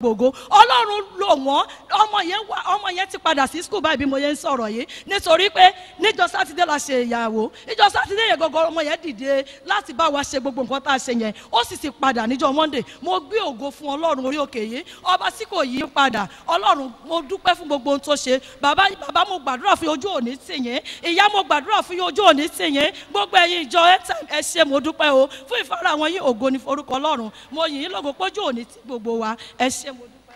gbogbo ọlọ́run lò wọ́n ọmọ yẹn wá ọmọ yẹn ti padà sí skul báyìí bí mo yẹn ń sọ̀rọ̀ yìí nítorí pé níjọ sátidé la ṣe ìyàwó níjọ sátidé yẹn gọ́gọ́ ọmọ yẹn dìde láti bá wa ṣe gbogbo nǹkan tá a ṣe yẹn ó sì ti padà níjọ monday mo gbé ògo fún ọlọ́run orí òkè yìí ọba tí kò yí padà ọlọ́run mo dúpẹ́ fún gbogbo ohun tó ṣe bàbá bàbá mo gbàdúrà fún ojú òní tì yín ìyá mo gbàdúrà fún ojú òní tì yín gbogbo ẹ̀yin ìjọ ẹ ṣe mo dúpẹ́ o fún ìfara àwọn yín ògo ní forúkọ ọlọ́run mo yìn yín lógo pójú òní tí gbogbo wa ẹ ṣe mo dúpẹ́.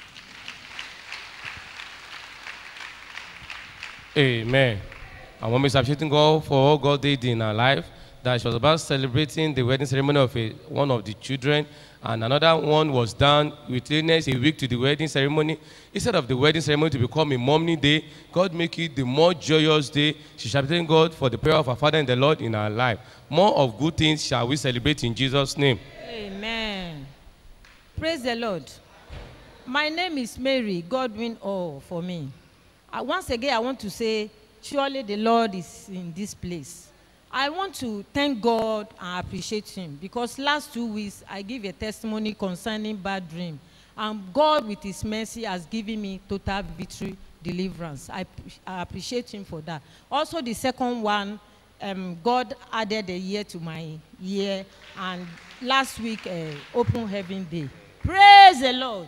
Amen. Our mom is appreciating God for all God did in her life. That she was about celebrating the wedding ceremony of a, one of the children, and another one was done with illness a week to the wedding ceremony. Instead of the wedding ceremony to become a mommy day, God make it the more joyous day. She shall thank God for the prayer of her Father and the Lord in her life. More of good things shall we celebrate in Jesus' name. Amen. Praise the Lord. My name is Mary Godwin All for me. Uh, once again, I want to say, surely the Lord is in this place. I want to thank God and appreciate Him because last two weeks I gave a testimony concerning bad dream, and God, with His mercy, has given me total victory, deliverance. I, I appreciate Him for that. Also, the second one, um, God added a year to my year, and last week, uh, Open Heaven Day. Praise the Lord.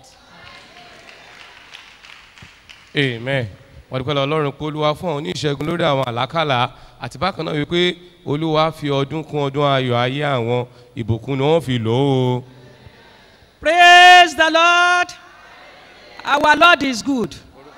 amen wọ́n dúpẹ́ lọ ọlọ́run pé olúwa fún àwọn oníṣègùn lórí àwọn àlákàlà àti bákan náà wípé olúwa fi ọdún kún ọdún ayọ̀ ayé àwọn ìbùkún ni wọ́n fi lò ó. praise the lord our lord is good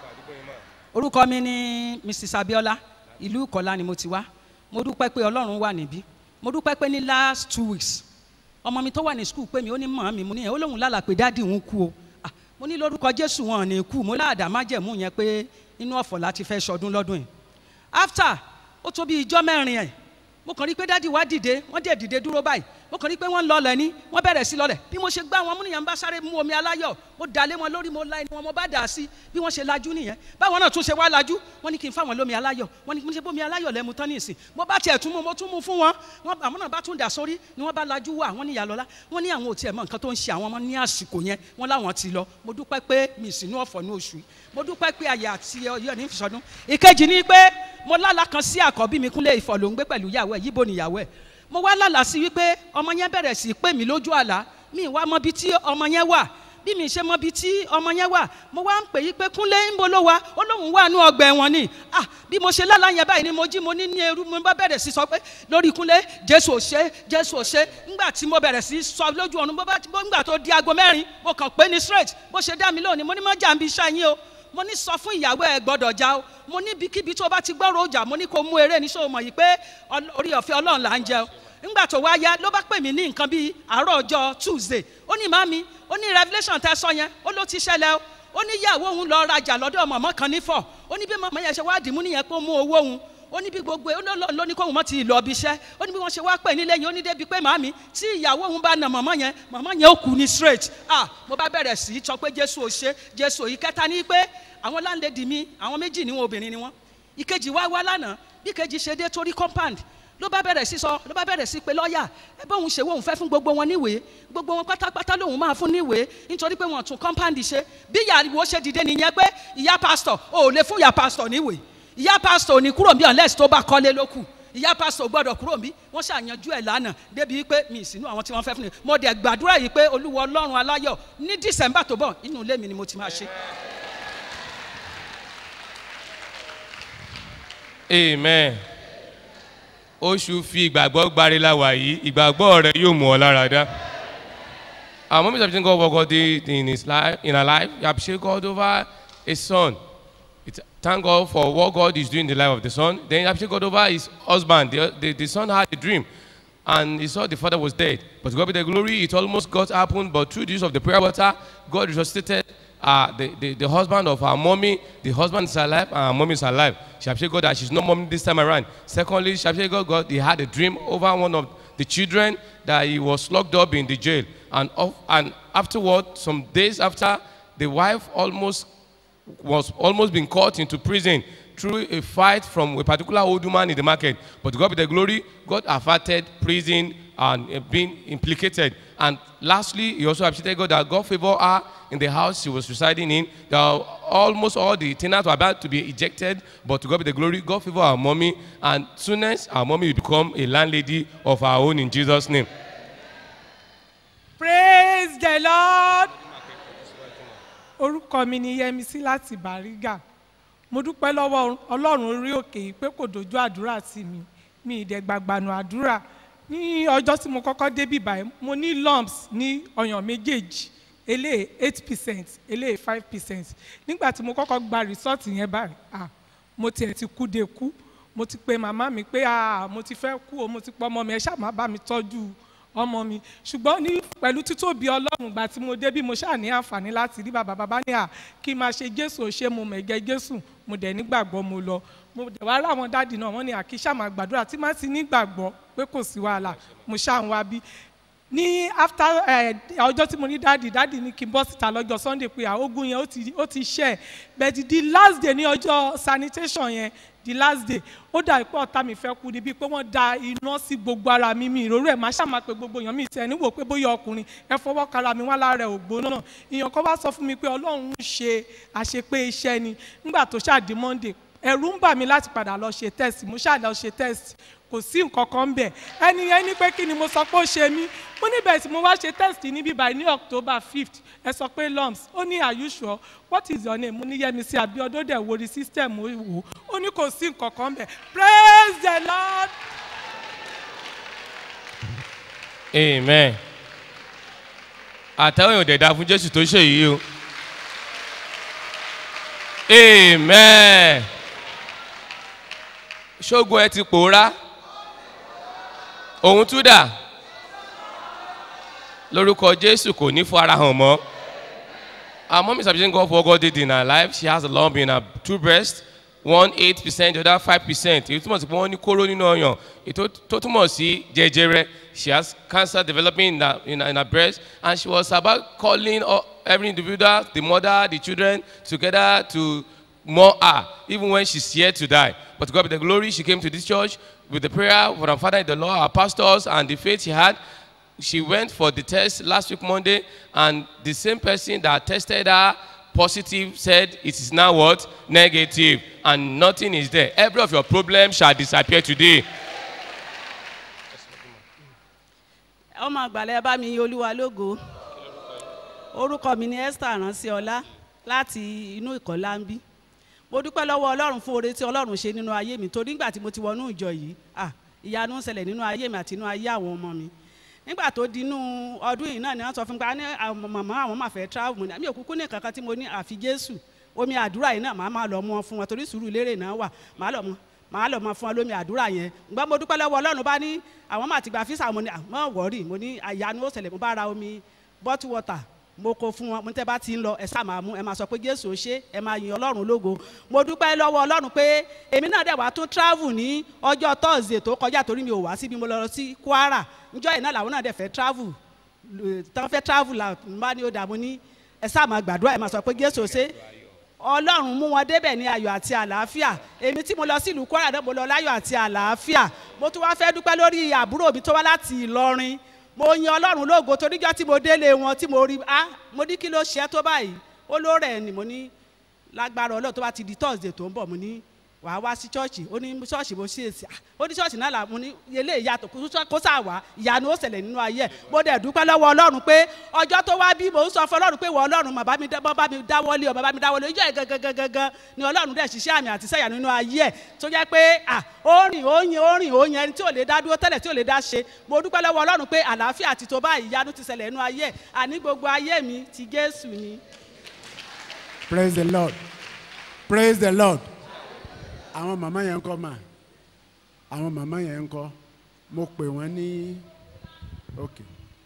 orúkọ mi ni mrs abiola ìlú ìkọlá ni mo ti wá mo dúpẹ́ pé ọlọ́run wà níbí mo dúpẹ́ pé ní last two weeks ọmọ mi tó wà ní school pé mi ó ní mọ̀ mi mo ní ẹ̀ ó lóun lálàá pé dáàdì òun kú o Ah, mo ní lórúkọ jésù wọn ò ní kú mo láàdá májẹ̀mú yẹn pé inú ọ̀fọ̀ láti fẹ́ sọdún lọ́dún yìí after ó tó bí ijọ́ mẹ́rin ẹ̀ mo kàn rí pé dádì wá dìde wọ́n dẹ̀ dìde dúró báyìí mo kàn rí pé wọ́n ń lọlẹ̀ ní wọ́n bẹ̀rẹ̀ sí lọlẹ̀ bí mo ṣe gbá wọn múnìyàn bá sáré mú omi aláyọ̀ mo dà lé wọn lórí mo la ẹni wọn mo bá dà sí bí wọ́n ṣe lajú nìyẹn báwọn náà tún ṣe wá lajú wọ́n ní kí n fáwọn lómi aláyọ̀ wọ́n ní kí n ṣe bómi aláyọ̀ lẹ́mu tán ní ìsìn mo bá tiẹ̀ tún mú mo tún mú fún wọn wọn àwọn náà bá tún dà sórí ni wọ́n bá lajú wà wọ́n ní ìyàlọ́lá wọ́n ní àwọn ò tiẹ̀ mọ nǹkan tó ń ṣe àwọn ọmọ ní àsìkò yẹn wọ́n láwọn ti lọ mo dúpẹ́ pé mi sínú ọ̀fọ̀ ní oṣù yìí mo dúpẹ́ pé àyà àti ọyọ́ ní ìfisọdún ìkejì ni pé mo lálàá kan sí àkọ́bí mi kúnlé ìfọ̀ ló ń gbé pẹ̀lú ìyàwó ẹ̀ yíbo níyàwó ẹ̀ mo wá lálàá sí wípé ọmọ yẹn bẹ̀rẹ̀ sí í pè mí lójú àlá mi wá mọ bí tí ọmọ yẹn wà bí mi ṣe mọ bí tí ọmọ yẹn wà mo wá ń pè yí pé kúnlé ń bo ló wa ó lóun wà nú ọgbà ẹ̀wọ̀n ni ah bí mo ṣe lálàá yẹn báyìí ni mo jí mo ní ní eru mo bá bẹ̀rẹ̀ sí sọ pé lórí kúnlé jésù ò ṣe jésù ò ṣe ńgbà tí mo bẹ̀rẹ̀ sí sọ lójú ọ̀run bó bá ńgbà tó di aago mẹ́rin mo kàn pé ní straight bó ṣe dá mi lónìí mo ní mọ́ jà ń bí iṣẹ́ yín o mo ní sọ fún ìyàwó ẹ gbọdọ̀ já o mo ní ibikíbi tó bá ti gbọ́rọ̀ ọjà mo ní kó mú eré ní sọ mọ̀ yìí pé ọl- orí ọ̀fẹ́ ọlọ́run là ń jẹ o ńgbà tó wá yá ló bá pè mí ní nǹkan bíi àárọ̀ ọjọ́ tuesday ó ní màmí ó ní revolution tẹ sọ yẹn ó ló ti ṣẹlẹ̀ o ó ní ìyàwó òun lọ rajà lọ́dọ̀ mọ̀mọ́ kan nífọ̀ ó ní bí mọ̀mọ́ yẹn ṣe wá dìímú nìyẹn pé ó mú owó òun ó ní bí gbogbo ó ló- ló ní kóhun mọ́ ti lọ ibi iṣẹ́ ó ní bí wọ́n ṣe wá pè nílé yẹn ó ní débi pé màmí tí ìyàwó òun bá na mọ̀mọ́ yẹn mọ̀mọ́ yẹn ó kú ní straight ah mo bá bẹ̀rẹ̀ sí í sọ pé jésù ò ṣe jésù ò yí kẹta ní pé àwọn láńlẹ́dì mi àwọn méjì ni wọn obìnrin ni wọn ìkejì wá wá lánàá bí ìkejì ṣe dé torí compound ló bá bẹ̀rẹ̀ sí sọ ló bá bẹ̀rẹ̀ sí pé lọ́ọ̀yà ẹ bá òun ṣe wo òun fẹ́ fún gbogbo wọn níwèé gbogbo wọn pátápátá lòun máa fún níwèé nítorí pé wọn tún compound ṣe bí ìyàwó ṣe dìde nìyẹn pé ìyá pastor ò lè fún ìyá pastor níwèé ìyá pastor ò ní kúrò bí unless tó bá kọ́lé ló kù ìyá pastor gbọ́dọ̀ kúrò bí wọ́n ṣàyànjú ẹ̀ lánàá débi pé mi ìsínú àwọn tí wọ́n fẹ́ fún mi mo dẹ̀ gbàdúrà yìí pé olúwa ọlọ́run aláyọ̀ ní december tó bọ̀ inú ilé mi ni mo ti máa ṣe. amen oṣù fi ìgbàgbọ́ gbari la wà yìí ìgbàgbọ́ rẹ yóò mú ọ lára dá. our mom is appreciating God for God did in his life in her life he appreciate God over his son it, thank God for what God is doing in the life of the son then he appreciate God over his husband the, the, the son had a dream and he saw the father was dead but God be the glory it almost got happened but through the use of the prayer water God resuscitated uh, the, the, the husband of our mommy, the husband is alive, and our mommy is alive. She appreciate God that she's not mommy this time around. Secondly, she appreciate God, God, he had a dream over one of the children that he was locked up in the jail. And, of, and afterward, some days after, the wife almost was almost been caught into prison through a fight from a particular old woman in the market. But to God be the glory, God averted prison and uh, being implicated. And lastly, he also appreciated God that God favored her in the house she was residing in. That almost all the tenants were about to be ejected, but to God be the glory, God favored our mommy, and soonest our mommy will become a landlady of our own in Jesus' name. praise the lord orúkọ mi ni yẹmisí láti bàrígà mo dúpẹ́ lọ́wọ́ ọlọ́run orí òkè yìí pé kò dojú àdúrà sí mi mi ìdẹ̀gbàgbànú àdúrà ní ọjọ́ tí mo kọ́kọ́ débì báyìí mo ní lumps ní ọyàn méjèèjì eléyìí eight percent eléyìí five percent nígbà tí mo kọ́kọ́ gba result yẹn báyìí ah mo tiẹ̀ ti kú de kú mo ti pe màmá mi pé ah mo ti fẹ́ kú o mo ti pọ́ ọmọ mi ẹ ṣáà má bá mi tọ́jú ọmọ mi ṣùgbọ́n ní pẹ̀lú títóbi ọlọ́run gbà tí mo dé bí mo ṣáà ní àǹfààní láti rí bàbá bàbá ní à kí n máa ṣe jésù ò ṣe mo mẹ̀gẹ́ jésù mo dẹ̀ nígbàgbọ́ mo lọ mo dẹ̀ wá ráwọn dáàdì náà wọ́n ní àkí ṣáà máa gbàdúrà tí má ti nígbàgbọ́ pé kò sí wàhálà mo ṣáà ń wá bí ní after ẹ ọjọ́ tí mo ní dáàdì dáàdì ní kí n bọ́ síta lọ́jọ́ sunday pé àógùn yẹn ó ti ó ti ṣẹ́ ẹ̀ but the last day ní ọjọ́ sanitation yẹn the last day ó dà pé ọ̀tá mi fẹ́ kú níbi pé wọ́n da iná sí gbogbo ara mi mi ìróró ẹ̀ máa ṣàmà pé gbogbo èèyàn mi tẹ̀ níwò pé bóyá ọkùnrin ẹ fọwọ́ kara mi wá lára ẹ̀ ògbóná náà èèyàn kan wá sọ fún mi pé ọlọ́run ń ṣe àṣepé iṣẹ́ ni nígbà tó ṣáàdì monday ẹ̀rù ń bà mí láti padà lọ ṣe test mo ṣáà lọ ṣe test kò sí nǹkan kan bẹ̀ ẹni yẹn ní pé kí ni mo sọ pé ó ṣe mí mo níbẹ̀ tí mo wá ṣe test níbí báyìí ní october fifth ẹ sọ pé lumps ó ní are you sure what is your name mo ní yẹmísí abiodun dẹ̀ wo rí system ó wò ó ní kò sí nǹkan kan bẹ̀ praise the lord. amen àtẹ̀wé yóò dẹ̀ da fún jésù tó ṣe yìí o amen ṣógun ẹ ti pòórá òun tún dà lórúkọ jésù kò ní fún ara hàn mọ́ our mom is appreciating God for what God did in her life she has a lump in her two breasts one eight percent the other five percent èyí túmọ̀ sí pé wọ́n ní kóró nínú ọyàn èyí tó túmọ̀ sí jẹjẹrẹ she has cancer developing in her, in her, in her breast and she was about calling all, every individual the mother the children together to mourn her even when she's here to die but to God be the glory she came to this church with the prayer for her father in the Lord our pastors and the faith she had she went for the test last week Monday and the same person that tested her positive said it is now what negative and nothing is there every of your problems shall disappear today ọmọ àgbàlẹ̀ bá mi yin olúwa lógo orúkọ mi ni esther ránṣẹ́ ọlá láti inú ìkọ́lá ń bí mo dúpẹ́ lọ́wọ́ ọlọ́run fún oore tí ọlọ́run ṣe nínú ayé mi torí nígbà tí mo ti wọnú ìjọ yìí ah ìyanu ń ṣẹlẹ̀ nínú ayé mi àti inú ayé àwọn ọmọ mi nígbà tó di inú ọdún yìí náà ni wọ́n sọ fún mi pé a ní àwọn màmá àwọn máa fẹ́ travel mo ní àmì òkúkú ní kankan tí mo ní àfi jésù omi àdúrà yìí náà màá máa lọ mú wọn fún wọn torí sùúrù lérè náà wà màá lọ mú màá lọ mọ fún ọ lómi àdúrà yẹn ǹgbọ́n mo dúpẹ́ lọ́wọ́ ọlọ́run bá ní àwọn máa ti gba físà mo ní àmọ́ wọ́ọ̀rì mo ní àyanu ó ṣẹlẹ̀ mo bá ra omi bottle water mo kó fún wọn mo ní tẹ́ bá ti ń lọ ẹ sáà máa mú ẹ máa sọ pé jésù ó ṣe ẹ máa yin ọlọ́run lógo mo dúpẹ́ lọ́wọ́ ọlọ́run pé èmi náà dẹ̀ wá tún travel ní ọjọ́ thursday tó kọjá torí mi ò wá síbi mo lọ sí kwara njọ́ yìí náà làwọn náà dẹ̀ fẹ́ travel tán fẹ́ travel là ń bá ní ó dààmú ní ẹ sáà máa gbàdúrà ẹ máa sọ pé jésù ó ṣe ọlọ́run mú wọn débẹ̀ ní ayọ̀ àti àlàáfíà èmi tí mo lọ sí ìlú kwara náà mo lọ láyọ̀ àti àlàáfíà mo tún wá fẹ́ dúpẹ́ lórí àbúrò mi tó wá láti ìlọrin mo yin ọlọ́run lógo toríjọ́ tí mo délé wọn tí mo rí ah mo ní kí ló ṣe é tó báyìí ó ló rẹ̀ ni mo ní lágbára ọlọ́run tó bá ti di thursday tó ń bọ̀ mo ní wàá wá sí ṣọ́ọ̀ṣì ó ní ṣọ́ọ̀ṣì mo ṣe èsì ó ní ṣọ́ọ̀ṣì náà là mo ní ilé ìyàtọ̀ kó sà wá ìyanu ó ṣẹlẹ̀ nínú ayé ẹ̀ mo dẹ̀ dúpẹ́ lọ́wọ́ ọlọ́run pé ọjọ́ tó wá bí mo ń sọ fún ọlọ́run pé wọ ọlọ́run bàbá mi bá mi dáwọ́lé ọ bàbá mi dáwọ́lé ìjọ ẹ̀ gangan ni ọlọ́run dẹ̀ ṣiṣẹ́ àmì àti sẹ́yà nínú ayé ẹ̀ tó jẹ́ pé à ó rìn ó yin ó rìn ó yin ẹni tí ò lè dá dúró tẹ́lẹ̀ tí ò lè dá ṣe mo dúpẹ́ lọ́wọ́ ọlọ́run pé àlàáfíà ti tó báyìí ìyanu ti ṣẹlẹ̀ nínú ayé ẹ̀ àní gbogbo ayé mi ti Jésù ni. praise the lord praise the lord àwọn màmá yẹn ń kọ́ mà àwọn màmá yẹn ń kọ́ mo pè wọ́n ní ok.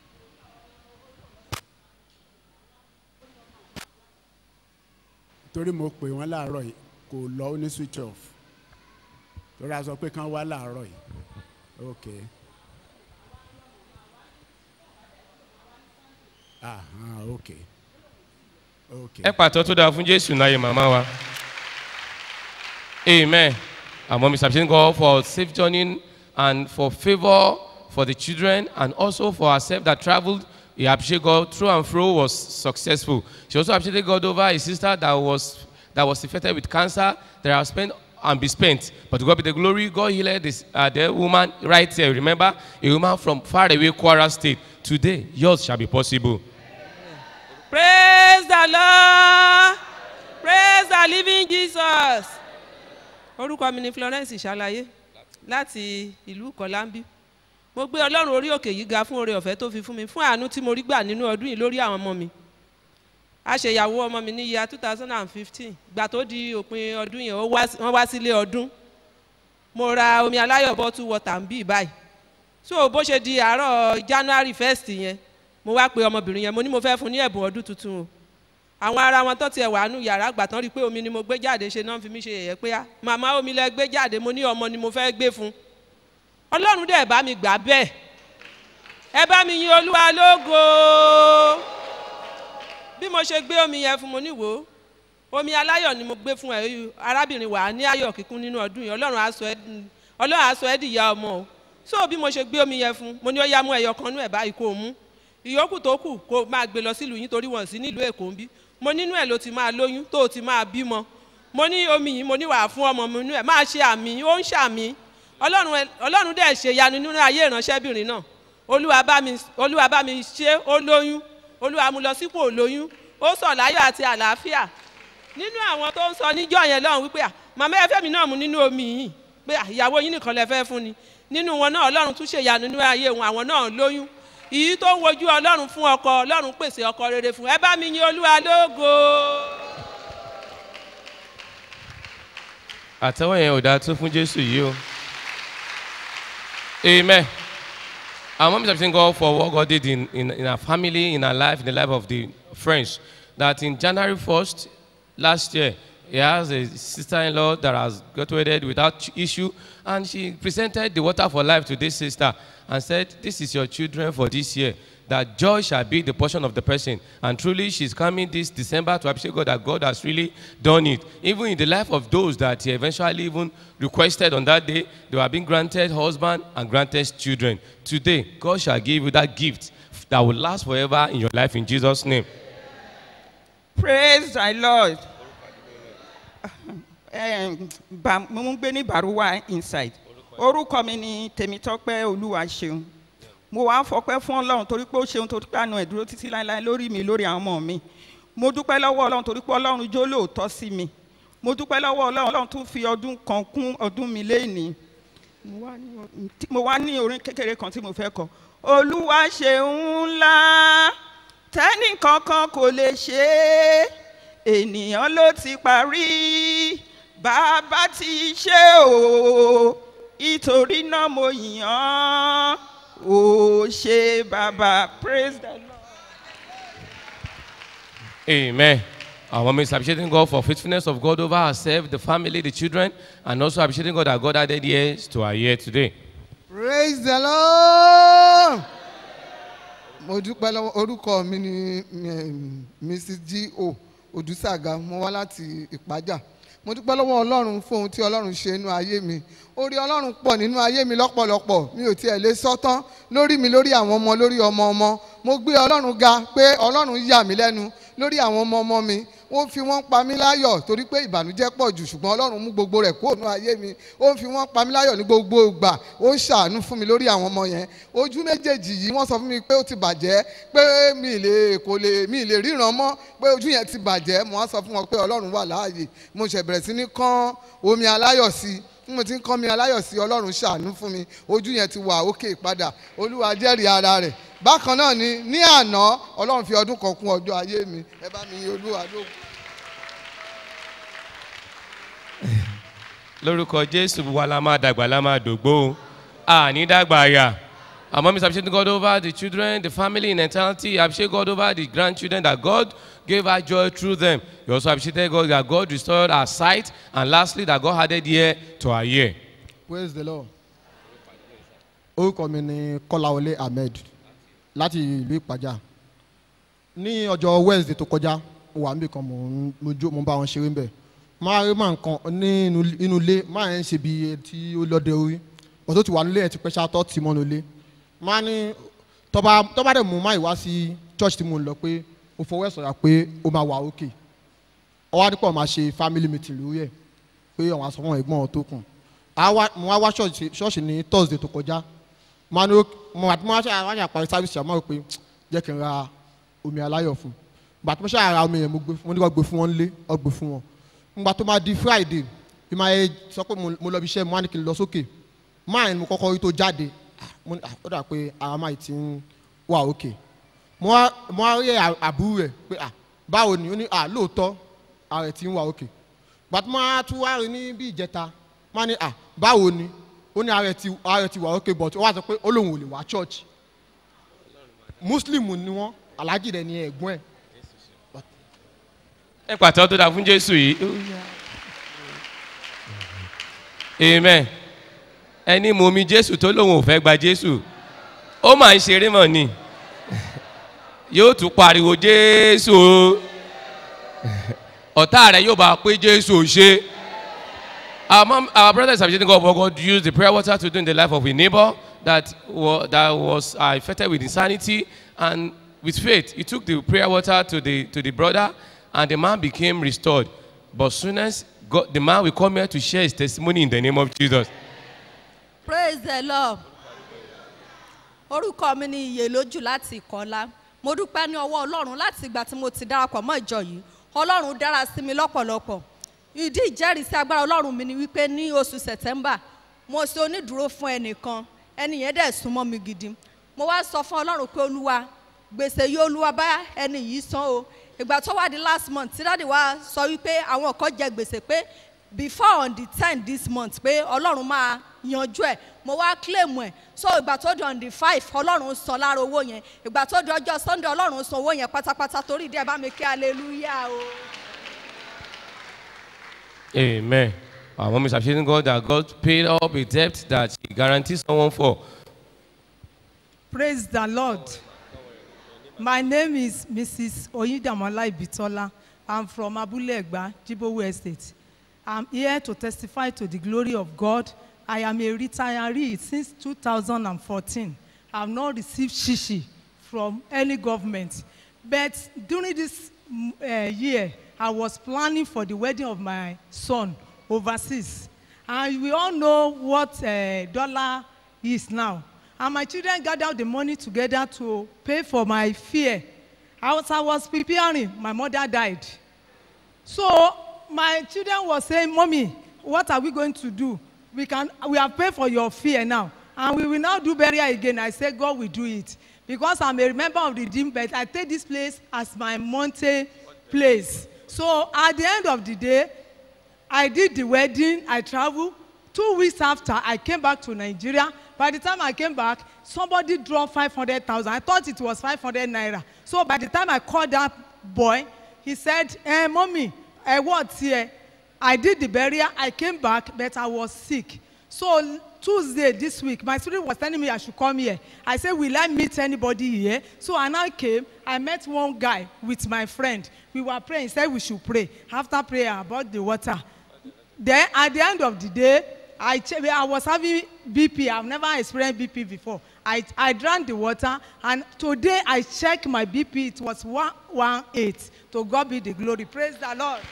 torí mo pè wọ́n láàárọ̀ yìí kò lọ ó ní switch off torí a sọ pé kán wá láàárọ̀ yìí ok. ah ah ok ok. ẹ pàtó tó dáa fún jésù náà yẹ màmá wa. Amen. And mom is appreciating God for safe journey and for favor for the children and also for herself that traveled. He appreciated God through and through was successful. She also appreciated God over a sister that was that was infected with cancer that has spent and be spent. But to God be the glory, God healed this uh, the woman right here. Remember, a woman from far away Kwara State. Today, yours shall be possible. praise the lord praise the living jesus orúkọ mi ni florence ṣàlàyé láti ìlú kọlámbí mo gbé ọlọ́run orí òkè yìí ga fún oore ọ̀fẹ́ tó fi fún mi fún àánú tí mo rí gbà nínú ọdún yìí lórí àwọn ọmọ mi a ṣe ìyàwó ọmọ mi ní year two thousand and fifteen gbà tó di òpin ọdún yẹn ó wá sí- wọ́n wá sílé ọdún mo ra omi aláyọ̀ bottle water ń bì báyìí so bó ṣe di àárọ̀ january first yẹn mo wá pe ọmọbìnrin yẹn mo ní mo fẹ́ fún ní ẹ̀bùn ọdún tuntun o àwọn ará wọn tó tiẹ̀ wà nù yàrá àgbà tán rí i pé omi ni mo gbé jáde ṣe náà fi mí ṣe yẹ̀yẹ́ pé á màmá omi lẹ gbé jáde mo ní ọmọ ni mo fẹ́ gbé fún ọlọ́run dẹ̀ bá mi gbà bẹ́ẹ̀ ẹ bá mi yin olúwa lógo bí mo ṣe gbé omi yẹn fún mo ní wò ó omi aláyọ̀ ni mo gbé fún ẹ yìí arábìnrin wà á ní ayọ̀ kíkún nínú ọdún yìí ọlọ́run á sọ ẹ́ di- ọlọ́run á sọ ẹ́ dìyà ọmọ o so bí mo ṣe gbé omi yẹn fún mo ní ó yá mú ẹyọ kan nú ẹ̀ báyìí kó o mú ìyókù tó kù kó o máa gbé lọ sílùú yín torí wọn sí nílùú èkó ń bí mo nínú ẹ̀ ló ti máa lóyún tó o ti máa bímọ mo ní omi yìí mo ní wàá fún ọmọ mi nínú ẹ̀ máa ṣe àmì ó ń ṣàmì ọlọ́run ẹ- ọlọ́run dẹ̀ ṣe ìyanu nínú ayé ìránṣẹ́bìnrin náà olúwa bá mi olúwa bá mi ṣe ó lóyún olúwa mú lọ sípò lóyún ó sọ̀ láyọ̀ àti àlàáfíà nínú àwọn tó ń sọ níjọ́ yẹn lọ́hùn wípé à màmá ẹ fẹ́ mi náà mu nínú omi yìí pé à, ìyàwó yín nìkan lẹ fẹ́ fún ni nínú wọn náà ọlọ́run tún ṣèyanu nínú ayé wọn àwọn náà lóyún ìyí tó ń wojú ọlọ́run fún ọkọ ọlọ́run pèsè ọkọ rere fún ẹ bá mi yin olúwa lógo. àtẹwọ́ yẹn ò dáa tó fún jésù yìí o amen our mom is appreciating God for what God did in, in, in our family in our life in the life of the friends that in January 1st last year he has a sister-in-law that has graduated without issue and she presented the water for life to this sister and said this is your children for this year that joy shall be the portion of the person. And truly, she's coming this December to appreciate God that God has really done it. Even in the life of those that he eventually even requested on that day, they were being granted husband and granted children. Today, God shall give you that gift that will last forever in your life in Jesus' name. praise the lord Em, Ba- mo ń gbé ní baruwa inside orúkọ mi ni tèmítọ́pẹ́ olúwa ṣeun mo wá fọpẹ́ fún ọlọ́run torí pé ó ṣeun torí pé àánú ẹ̀ dúró títí láéláé lórí mi lórí àwọn ọmọ mi mo dúpẹ́ lọ́wọ́ ọlọ́run torí pé ọlọ́run jó lóòótọ́ sí mi mo dúpẹ́ lọ́wọ́ ọlọ́run ọlọ́run tún fi ọdún kan kún ọdún mi léèní mo wá ní o- tí- mo wá ní orin kékeré kan tí mo fẹ́ kọ olúwa ṣeun ńlá tẹ́nì kankan kò lè ṣe é ènìyàn ló ti parí bàbá ti ṣe o ìtorí náà mo yàn án ó ṣe bàbá praise the lord. Amen. Our mom is appreciating God for faithfulness of God over herself, the family, the children, and also appreciating God that God added years to her year today. praise the lord mo dúpẹ́ lọ́wọ́ orúkọ mi ni em, mrs g o odùsàgà mo wá láti ìpájà mo dúpẹ́ lọ́wọ́ ọlọ́run fún ohun tí ọlọ́run ṣe nínú ayé mi orí ọlọ́run pọ̀ nínú ayé mi lọ́pọ̀lọpọ̀ mi ò tiẹ̀ lè sọ́tán lórí mi lórí àwọn ọmọ lórí ọmọ ọmọ mo gbé ọlọ́run ga pé ọlọ́run yà mí lẹ́nu lórí àwọn ọmọ ọmọ mi ó fi wọ́n pa mí láyọ̀ torí pé ìbànújẹ́ pọ̀ jù ṣùgbọ́n ọlọ́run mú gbogbo rẹ̀ kúrò nínú ayé mi ó ń fi wọ́n pa mí láyọ̀ ní gbogbo ìgbà ó ń ṣàánú fún mi lórí àwọn ọmọ yẹn ojú méjèèjì yìí wọ́n sọ fún mi pé ó ti bàjẹ́ pé mi ì lè kò lè mi ì lè ríran mọ́ pé ojú yẹn ti bàjẹ́ mo wá sọ fún wọn pé ọlọ́run wà láàyè mo ṣẹ̀ bẹ̀rẹ̀ sí ní kán omi aláyọ̀ sí i bí mo ti ń kán mi aláyọ̀ sí i ọlọ́run ṣàánú fún mi ojú yẹn ti wà òkè padà olúwa jẹ́rìí ara rẹ̀ bákan náà ni ní àná ọlọ́run fi ọdún kan kún ọjọ́ ayé mi ẹ bá mi yin olúwa lóhùn. lórúkọ jésù wa la máa dàgbà la máa dògbò o àní dàgbà àyà àmọ́ mr appreciate god over the children the family in eternity appreciate god over the grandchildren that god gave her joy through them you also appreciate god that god restored her sight and lastly that god added year to her year. praise the lord orúkọ mi ni kọ́láwọlé ahmed láti ìlú ìpàjá ní ọjọ́ wednesday tó kọjá mo wà níbi kan mo ń- mo jó mo ń bá wọn ṣeré ń bẹ̀ máa rí máa nǹkan ní inú inú ilé máa ń ṣe bí tí ó lọ́dẹ orí ọ̀tún ti wà nílé ẹ̀ ti pẹ́ ṣáàtọ̀ tì mọ́nu ilé máa ní tọ́ba tọ́ba dẹ̀ mú máa ìwá sí church tí mo ń lọ pé mo fọwọ́ ẹ̀ sọ̀rọ̀ pé ó máa wà òkè ọwọ́ àdìpọ̀ máa ṣe family meeting lórí ẹ̀ pé àwọn aṣọ fún ẹ̀gbọ́n tó kù Àwa- mo wá wá ṣọ́ọ̀ṣì ṣọ́ọ̀ṣì ní thursday tó kọjá máa ní ó- mo àti mo wá ṣe àwọn àpàrí sábìsì àmọ́ rò pé jẹ́ kí n ra omi aláyọ̀ fún gbà tó mo ṣe àrà omi yẹn mo gbé mo ní kó gbé fún wọn lé ọ gbé fún wọn ngbà tó máa di friday bí máa yẹ sọ pé mo mo lọ bí iṣẹ́ mo wá ní kí n lọ sókè máa ní mo kọ́kọ́ rí tó jáde Ah, mo ní, ah, ó dà pé ara máa ti ń wà òkè mo wá mo wá rí à- àbúrò rẹ̀ pé ah báwo ni ó ní ah lóòótọ́ ara ẹ̀ ti ń wà òkè gbà tó máa tún wá rí ní bí ìjẹta máa ní ah báwo ni ó ní ara ẹ̀ ti ara ẹ̀ ti wà òkè but ó wá sọ pé ó lóun ò lè wá church muslim ni wọ́n alhaji rẹ̀ ni ẹ̀gbọ́n ẹ̀ ẹ pàtó tó dáa fún jésù yìí amen ẹni mú mi jésù tó lóun ò fẹ́ gba jésù ó máa ń ṣeré mọ̀ ni yóò tún pariwo jésù o ọ̀tá rẹ̀ yóò bá pé jésù ò ṣe our mom our brothers have just God God used the prayer water to do in the life of a neighbor that was that was uh, affected with insanity and with faith he took the prayer water to the to the brother and the man became restored but soon as God, the man will come here to share his testimony in the name of Jesus. praise the lord orúkọ mi ni iye lójú láti ìkọlá mo dúpẹ́ ní ọwọ́ ọlọ́run láti ìgbà tí mo ti darapọ̀ mọ́ ìjọ yìí ọlọ́run dára sí mi lọ́pọ̀lọpọ̀ ìdí ìjẹ́rìísí agbára ọlọ́run mi ni wípé ní oṣù september mo ṣe onídùúró fún ẹnìkan ẹni yẹn dẹ̀ súnmọ́ mi gidi mo wá sọ fún ọlọ́run pé olúwa gbèsè yìí olúwa bá ẹni yìí san o ìgbà tó wá di last month tí dáàdi wa sọ wípé àwọn kan jẹ gbèsè pé before on the ten this month pé ọlọ́run máa yanjú ẹ̀ mo wá claim ẹ̀ so ìgbà tó di on the five ọlọ́run san lára owó yẹn ìgbà tó di ọjọ́ sunday ọlọ́run san owó yẹn pátápátá torí díẹ̀ bá mi kí hallelujah o. Amen. Our mom is appreciating God that God paid up a debt that He guarantees someone for. Praise the Lord. My name is Mrs. Oyidamola Ibitola. I'm from Abule Egba, Jibowu Estate. I'm here to testify to the glory of God. I am a retiree since 2014. I've not received shishi from any government. But during this mm, uh, year, I was planning for the wedding of my son overseas. And we all know what uh, dollar is now. And my children gathered the money together to pay for my fare. As I was preparing, my mother died. So my children were saying, Mommy, what are we going to do? We can we have paid for your fear now. And we will now do burial again. I said, God will do it. Because I'm a member of the team, but I take this place as my Monte place. So at the end of the day, I did the wedding, I traveled. Two weeks after, I came back to Nigeria. By the time I came back, somebody dropped 500,000. I thought it was 500 naira. So by the time I called that boy, he said, eh, Mommy, eh, what's here? I did the burial, I came back, but I was sick. So Tuesday this week, my student was telling me I should come here. I said, Will I meet anybody here? So I now came. I met one guy with my friend. We were praying. He said we should pray. After prayer about the water. Then at the end of the day, I, che- I was having BP. I've never experienced BP before. I, I drank the water, and today I checked my BP. It was 118. To God be the glory. Praise the Lord.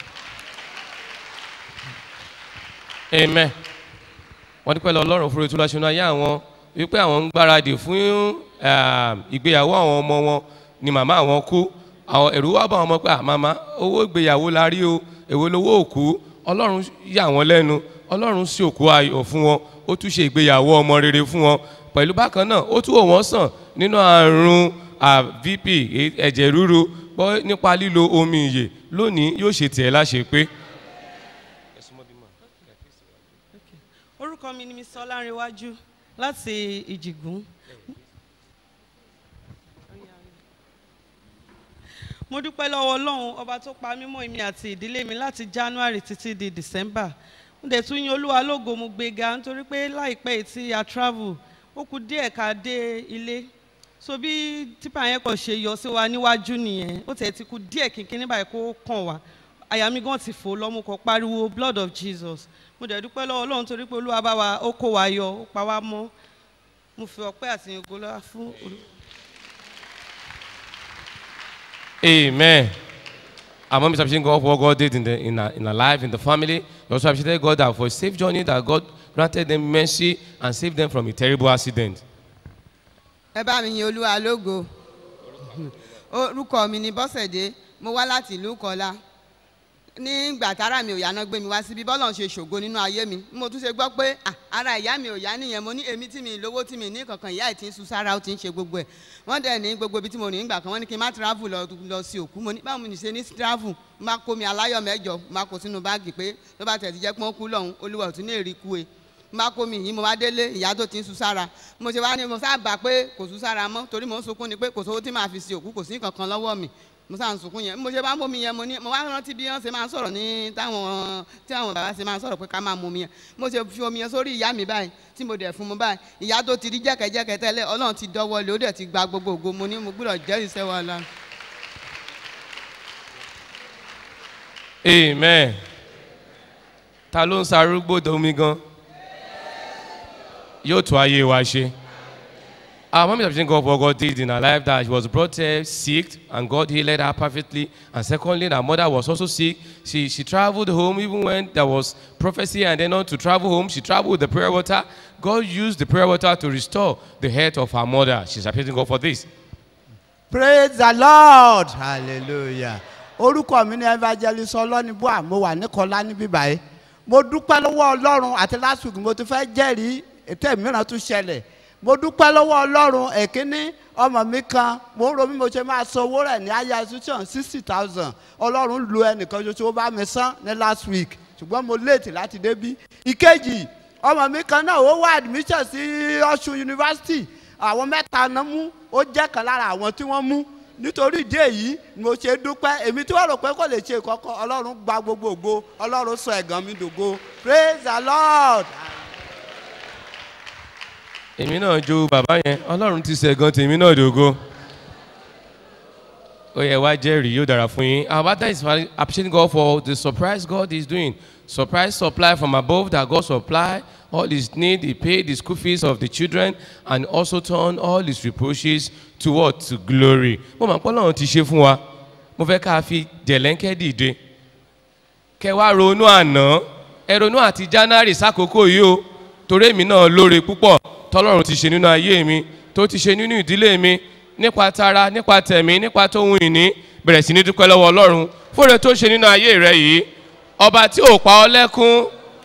Amen. Wọ́n dúpẹ́ lọ Ọlọ́run fún ìtura ṣúná ayé àwọn wípé àwọn ń gbáradì fún ah, ìgbéyàwó àwọn ọmọ wọn ni màmá àwọn kú. Àwọn ẹ̀rú wá bá wọn mọ̀ pé "Ah, màmá owó ìgbéyàwó la rí o, èwo lowó òkú. Ọlọ́run yà wọ́n lẹ́nu. Ọlọ́run sí òkú ayọ̀ fún wọn. Ó tún ṣe ìgbéyàwó ọmọ rere fún wọn. Pẹ̀lú bákan náà, ó tún wò wọ́n sàn nínú àrùn ah, VP e- ẹ̀jẹ̀ ríru gbọ́ nípa lílo omi ìyè lónìí yóò ṣe tiẹ̀ láṣẹ pé. orúkọ mi ni mr ọlárẹwájú láti ìjìgún mo dúpẹ́ lọ́wọ́ ọlọ́run ọba tó pa mímọ́ èmi àti ìdílé mi láti january títí di december mo dẹ̀ tún yin olúwa lógo mo gbéga nítorí pé láìpẹ́ yìí tí a travel ó kù díẹ̀ ká dé ilé so bí tipa yẹn kàn ṣe yọ sí wa níwájú nìyẹn ó tẹ̀ ti kù díẹ̀ kínkín nígbà yẹn kó kàn wá àyà mi gan ti fò lọ́mú kan pariwo blood of jesus mo dẹ̀ dúpẹ́ lọ́wọ́ ọlọ́run torí pé olúwa bá wa ó kó wa yọ ó pa wá mọ́ mo fi ọpẹ́ àti ògo lọ́wọ́ fún olú. Amen. Our mom is appreciating God for what God did in, the, in, her, in her life, in the family. We also appreciate God that for a safe journey that God granted them mercy and saved them from a terrible accident. ẹ bá mi yin olúwa lógo orúkọ mi ni bọ́sẹ̀dé mo wá láti ìlú kọlá nígbà tára mi ò yá náà gbé mi wá síbi bọ́lọ̀ ń ṣe ṣògo nínú ayé mi mo tún ṣe gbọ́ pé ah, ara ìyá mi ò yá nìyẹn mo ní èmi tí mi lówó tí mi ní kankan ìyá ẹ̀ tí ń sun sára ó ti ń ṣe gbogbo ẹ̀ wọ́n dẹ̀ ní gbogbo ibi tí mo rìn nígbà kan wọ́n ní kí n má travel lọ lọ sí òkú mo ní báwo ni ṣe ní travel má kó mi aláyọ̀ mẹ́jọ má kó sínú báàgì pé tó bá tẹ̀ ti jẹ́ pé wọ́n kú lọ́hùn olúwa ò tún ní èrì kú e má kó mi yìí mo wá délé ìyá tó ti ń sun sára mo ṣe wá ní mo sábà pé kò sun sára mọ́ torí mo ń sunkún ni pé kò sówó tí màá fi sí òkú kò sí kankan lọ́wọ́ mi mo sáà ń sunkún yẹn mo ṣe bá ń bomi yẹn mo ní mo wá rántí bí wọ́n ṣe máa ń sọ̀rọ̀ ní táwọn tí àwọn bàbá ṣe máa ń sọ̀rọ̀ pé ká máa mu omi yẹn mo ṣe fi omi yẹn sórí ìyá mi báyìí tí mo dẹ̀ fún mu báyìí ìyá tó ti rí jẹ́kẹ̀jẹ́kẹ̀ tẹ́lẹ̀ ọlọ́run ti dọ́wọ́ lé ó dẹ̀ ti gba gbogbo ògo mo ní mo gbúdọ̀ jẹ́rìí sẹ́wọ́ ọlọ́run. Amen. Ta ló ń sarúgbó domi gan? Yóò tún ayé wa ṣe. Our mom is appreciating God for what God did in her life that she was brought here sick and God healed her perfectly. And secondly, her mother was also sick. She, she traveled home even when there was prophecy and then on to travel home. She traveled with the prayer water. God used the prayer water to restore the health of her mother. She's appreciating God for this. praise the lord hallelujah orúkọ mi ni evangelist ọlọ́nibúà mo wà ní kọlá níbí báyìí mo dúpẹ́ lọ́wọ́ ọlọ́run àti last week mo ti fẹ́ jẹ́rìí ètò mìíràn tún ṣẹlẹ̀ mo dúpẹ́ lọ́wọ́ ọlọ́run èkíní ọmọ mi kan mo ń ro bí mo ṣe máa san owó rẹ̀ ní aya institution sixty thousand ọlọ́run lu ẹnìkan ṣoṣo ó bá mi san ní last week ṣùgbọ́n mo late láti débí ìkejì ọmọ mi kan náà ó wá admission sí ọ̀ṣun university àwọn mẹ́ta náà mú ó jẹ́ kan lára àwọn tí wọ́n mú nítorí ìdí èyí ni mo ṣe dúpẹ́ èmi tí wọ́n rò pé kò lè ṣe kọ́kọ́ ọlọ́run gba gbogbo ògo ọlọ́run sọ ẹ̀gàn mi dògo praise the lord. èmi náà jó bàbá yẹn ọlọ́run ti ṣẹ̀gan tèmi náà dògo ó yẹ wá jẹ́rìí yóò dára fún yín our father is appreciating God for the surprise God is doing surprise supply from above that God supply all his need he paid the school fees of the children and also turn all his reproaches to what to glory mo máa ń pọ́ lọ́run ti ṣe fún wa mo fẹ́ ká fi jẹ̀lẹ́ńkẹ́ dìde kẹ wá ronú àná ẹ ronú àti january sákòókò yìí o torí èmi náà lóore púpọ̀ tọ́lọ́run ti ṣe nínú ayé mi tó ti ṣe nínú ìdílé mi nípa tara nípa tẹ̀mí nípa tóhun ìní bẹ̀rẹ̀ sí ní dúpẹ́ lọ́wọ́ ọlọ́run fúnre tó ṣe nínú ayé rẹ yìí ọba tí ò pa ọ́ lẹ́kún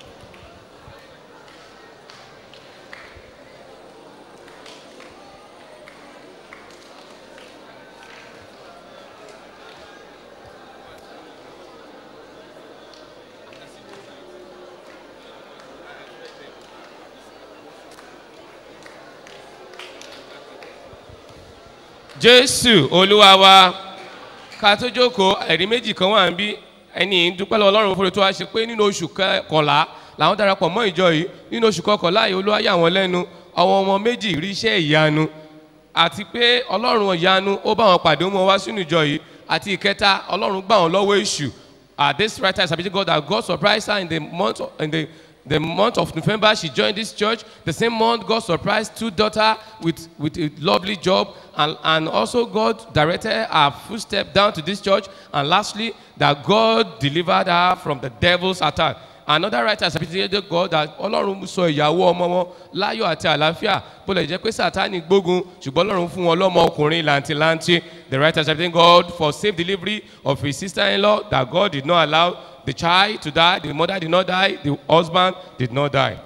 jésù olúwa wa ká tó jókòó ẹ̀rí méjì kan wà ń bí ẹni dúpẹ́ lọ́wọ́ ọlọ́run fúnra tó wá ṣe pé nínú oṣù kọkànlá làwọn darapọ̀ mọ́ ìjọ yìí nínú oṣù kọkànlá yìí olúwa yà wọ́n lẹ́nu àwọn ọmọ méjì rí iṣẹ́ ìyanu àti pé ọlọ́run ìyanu ó bá wọn pàdé wọn wá sínú ìjọ yìí àti ìkẹta ọlọ́run gbà wọn lọ́wọ́ èṣù at this right time sabi God that God surprised her in the month of, in the the month of November, she joined this church. The same month, God surprised two daughters with, with a lovely job. And, and also, God directed her footstep down to this church. And lastly, that God delivered her from the devil's attack. Another writer has appreciated God that Ọlọ́run sọ ìyàwó ọmọ wọn láyọ̀ àti àlàáfíà bó lè jẹ́ pé Sátánì gbógun ṣùgbọ́n Ọlọ́run fún wọn lọ́mọ ọkùnrin làǹtìlanti. The writer has appreciated God for safe delivery of his sister-in-law that God did not allow the child to die, the mother did not die, the husband did not die.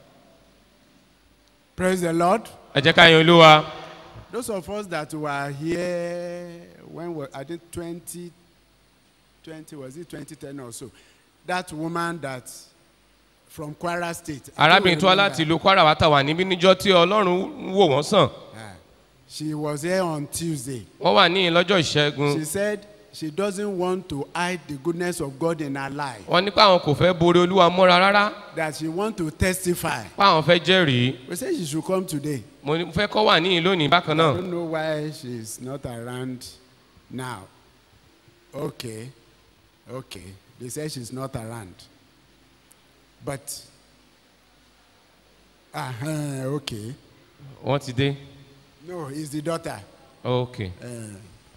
Praise the Lord. Ẹ jẹ́ ká yan olúwa. Those of us that were here when we, I think 20, 20, was it 2010 or so? That woman that from Kwara State. I don't Arábìnrin tó wá remember. láti ìlú Kwara wá tà wà níbí níjọ́ tí Ọlọ́run wò wọ́n sàn. She was here on Tuesday. Wọ́n wà ní lọ́jọ́ ìṣẹ́gun. She said she doesn't want to hide the goodness of God in her life. Wọ́n ní pé àwọn kò fẹ́ borí olúwa mọ́ra rárá. That she want to testify. Pé àwọn fẹ́ jẹ́rìí. We said she should come today. Mo ní- mo fẹ́ kọ́ wà níyìn lónìí bákan I náà. don't know why she's not around now. Okay, okay. They say she's not around. But, uh okay. wọ́n ti dé. No, it's the daughter. ok Uh,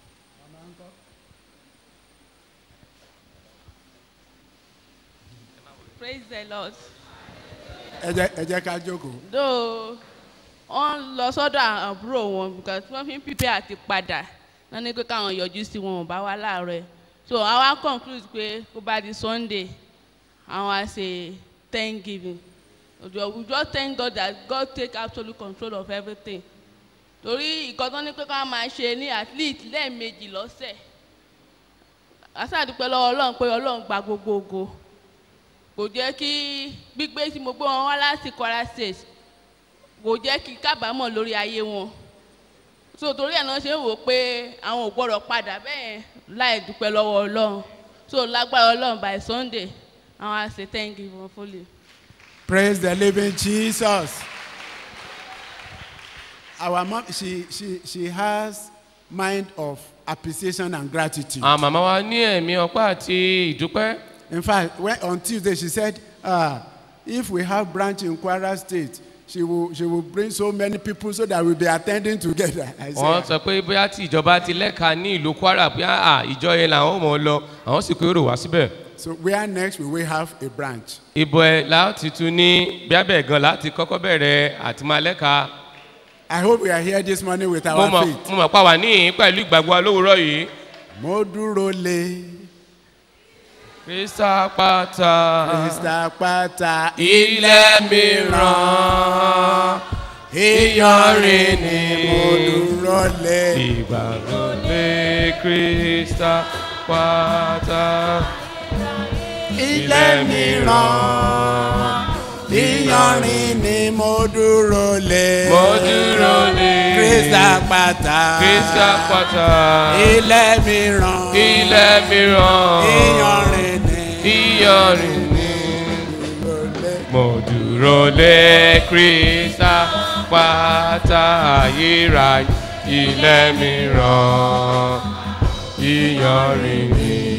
praise the lord. ẹ jẹ́ ẹ jẹ́ ká jókòó. though wọ́n lọ sọ́dọ̀ àbúrò wọn because wọ́n fi ń pípẹ́ àti padà wọ́n ní pé káwọn yọjú sí wọn ò bá wá láàárọ̀ ẹ̀ so àwa conclude pé kó bá di sunday àwọn á ṣe thanksgiving we just thank god that god take absolute control of everything torí ìkan tó ní pé ká máa ṣe ní at least lẹ́ẹ̀mejì lọ́sẹ̀ àṣàdúpẹ́ lọ́wọ́ ọlọ́run pé ọlọ́run gba gbogbo ògo kò jẹ́ kí gbígbé tí mo gbé wọn wá láti kwara state kò jẹ́ kí kábàámọ̀ lórí ayé wọn so torí ẹ̀ náà ṣe ń wò ó pé àwọn ò gbọ́dọ̀ padà bẹ́ẹ̀ láì dúpẹ́ lọ́wọ́ ọlọ́run so lágbára ọlọ́run by sunday àwọn á ṣe thank you for fully. Praise the living Jesus. Our mom, she, she, she has mind of appreciation and gratitude. àwọn màmá wa ní ẹ̀mí ọpẹ́ àti ìdúpẹ́. In fact, when, on Tuesday she said, uh, if we have branch in Kwara State, she will, she will bring so many people so that we'll be attending together. I wọ́n said, sọ pé bóyá tí ìjọba ti lẹ́ka ní ìlú kwara bóyá à ìjọ yẹn làwọn ò mọ̀ ọ́ lọ àwọn sì kó èrò wá síbẹ̀. so where next will we have a branch? ibo ẹ láti tún ní bíábẹ̀ gan láti kọ́kọ́ bẹ̀rẹ̀ àti máa lẹ́ka. I hope we are here this morning with mo our mọ̀ faith. mo mọ̀ pa wà níyìn pẹ̀lú ìgbàgbọ́ alówùrọ̀ yìí. Mo dúró lé. krista pata. Krista pata. ilẹ̀ mìíràn. Iyanrin ni mo dúró lé. ìgbàgbọ́ lé krista pata. Ilẹ̀ mìíràn. Iyanrin ni mo dúró lé. mo dúró lé. Krista pata. krista pata. Ilẹ̀ mìíràn. ilẹ̀ mìíràn. Iyanrin ni. iyanrin ni. mo dúró lé krista pata ayérayé ilẹ̀ mìíràn iyanrin ni.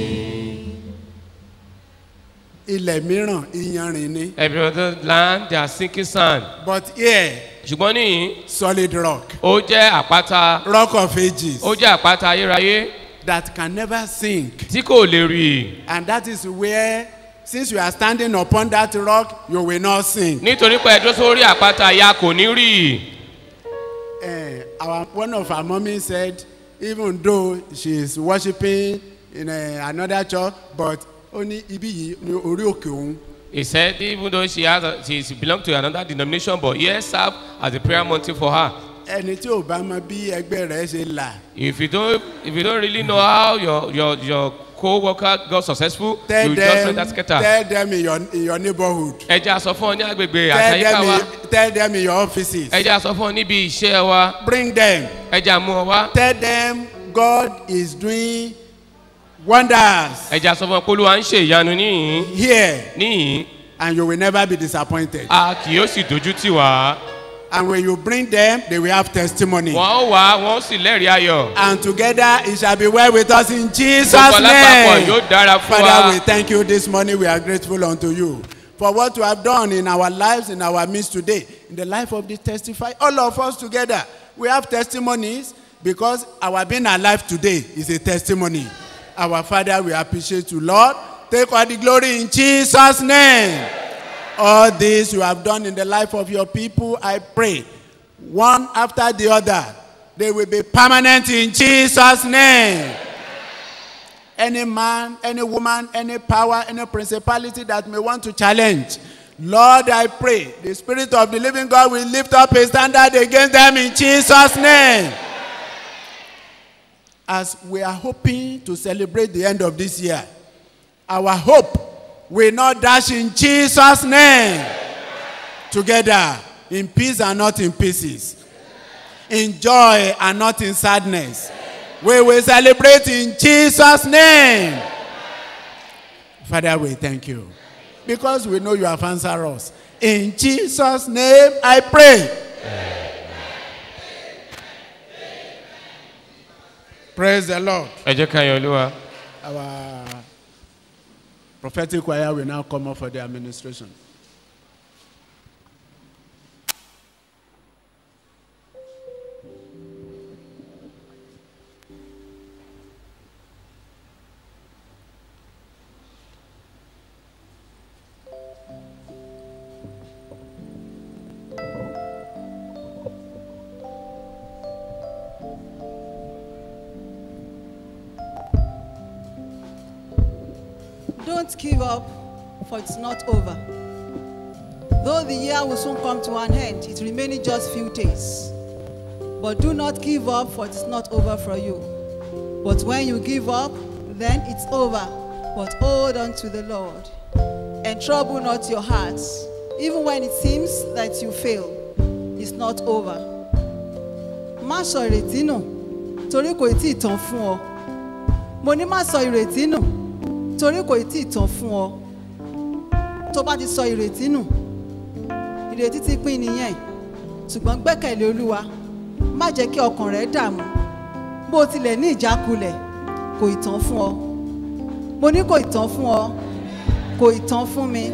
Ilẹ̀ mìíràn iyanrin ni. every other land they are sinking sand. But here, ṣùgbọ́n níyìn solid rock. ó jẹ́ àpáta. Rock of ages. ó jẹ́ àpáta ayérayé. That can never sink. tí kò lè rì. And that is where, since you are standing upon that rock, you will not sink. nítorí pé ẹjọ́ sórí àpáta ya kò ní rì. Uh, our, one of our mommy said, even though she is worshiping in uh, another church, but only ibi yìí ní orí òkè òun. He said even though she has a, she belong to another denomination but here serve as a prayer mountain for her. ẹni tí ò bá mọ bí ẹgbẹ́ rẹ̀ ṣe là. If you don't if you don't really know how your your your co-worker got successful tell you just them let that scatter. tell them in your in your neighborhood. Ẹ jẹ́ àsọ fún ọ ní agbègbè tell àtàyíká them wa. in tell them in your offices. Ẹ jẹ́ àsọ fún ọ níbi iṣẹ́ wa. bring them. Ẹ jẹ́ àmú ọ wá. tell them God is doing wonders Ẹ jẹ́ àsọ fún ọ pé olúwa ń ṣe ìyanu níyìn. here Níyìn. and you will never be disappointed. A kì yóò sì dojú tì wá. and when you bring them they will have testimony. Wọ́n ó wá wọ́n ó sì lẹ́rìí ayọ̀. and together it shall be well with us in Jesus Gbogbo alápapọ̀ name. yóò dára fún wa. Father we thank you this morning we are grateful unto you for what you have done in our lives in our midst today in the life of the testify all of us together we have testimonies because our being alive today is a testimony our father we appreciate you lord take all the glory in jesus name all this you have done in the life of your people i pray one after the other they will be permanent in jesus name any man, any woman, any power, any principality that may want to challenge. Lord, I pray the Spirit of the living God will lift up a standard against them in Jesus' name. As we are hoping to celebrate the end of this year, our hope will not dash in Jesus' name. Together, in peace and not in pieces, in joy and not in sadness. We will celebrate in Jesus' name. Father, we thank you. Because we know you have answered us. In Jesus' name I pray. Praise the Lord. Ẹ jẹ́ ká yan olúwa. Our prophetic choir will now come up for the administration. Don't give up, for it's not over. Though the year will soon come to an end, it remaining just few days. But do not give up, for it is not over for you. But when you give up, then it's over. But hold on to the Lord and trouble not your hearts. Even when it seems that you fail, it's not over. Má sọ ìrètí nù torí kò tí ì tán fún ọ. Mo ní má sọ ìrètí nù torí kò tí ì tán fún ọ. Tó bá ti sọ ìrètí nù, ìrètí ti pín nìyẹn. Ṣùgbọ́n gbẹ́kẹ̀lé Olúwa, má jẹ́ kí ọkàn rẹ̀ dààmú. Bó tilẹ̀ ní ìjákulẹ̀, kò ì tán fún ọ. Mo ní kò ì tán fún ọ, kò ì tán fún mi.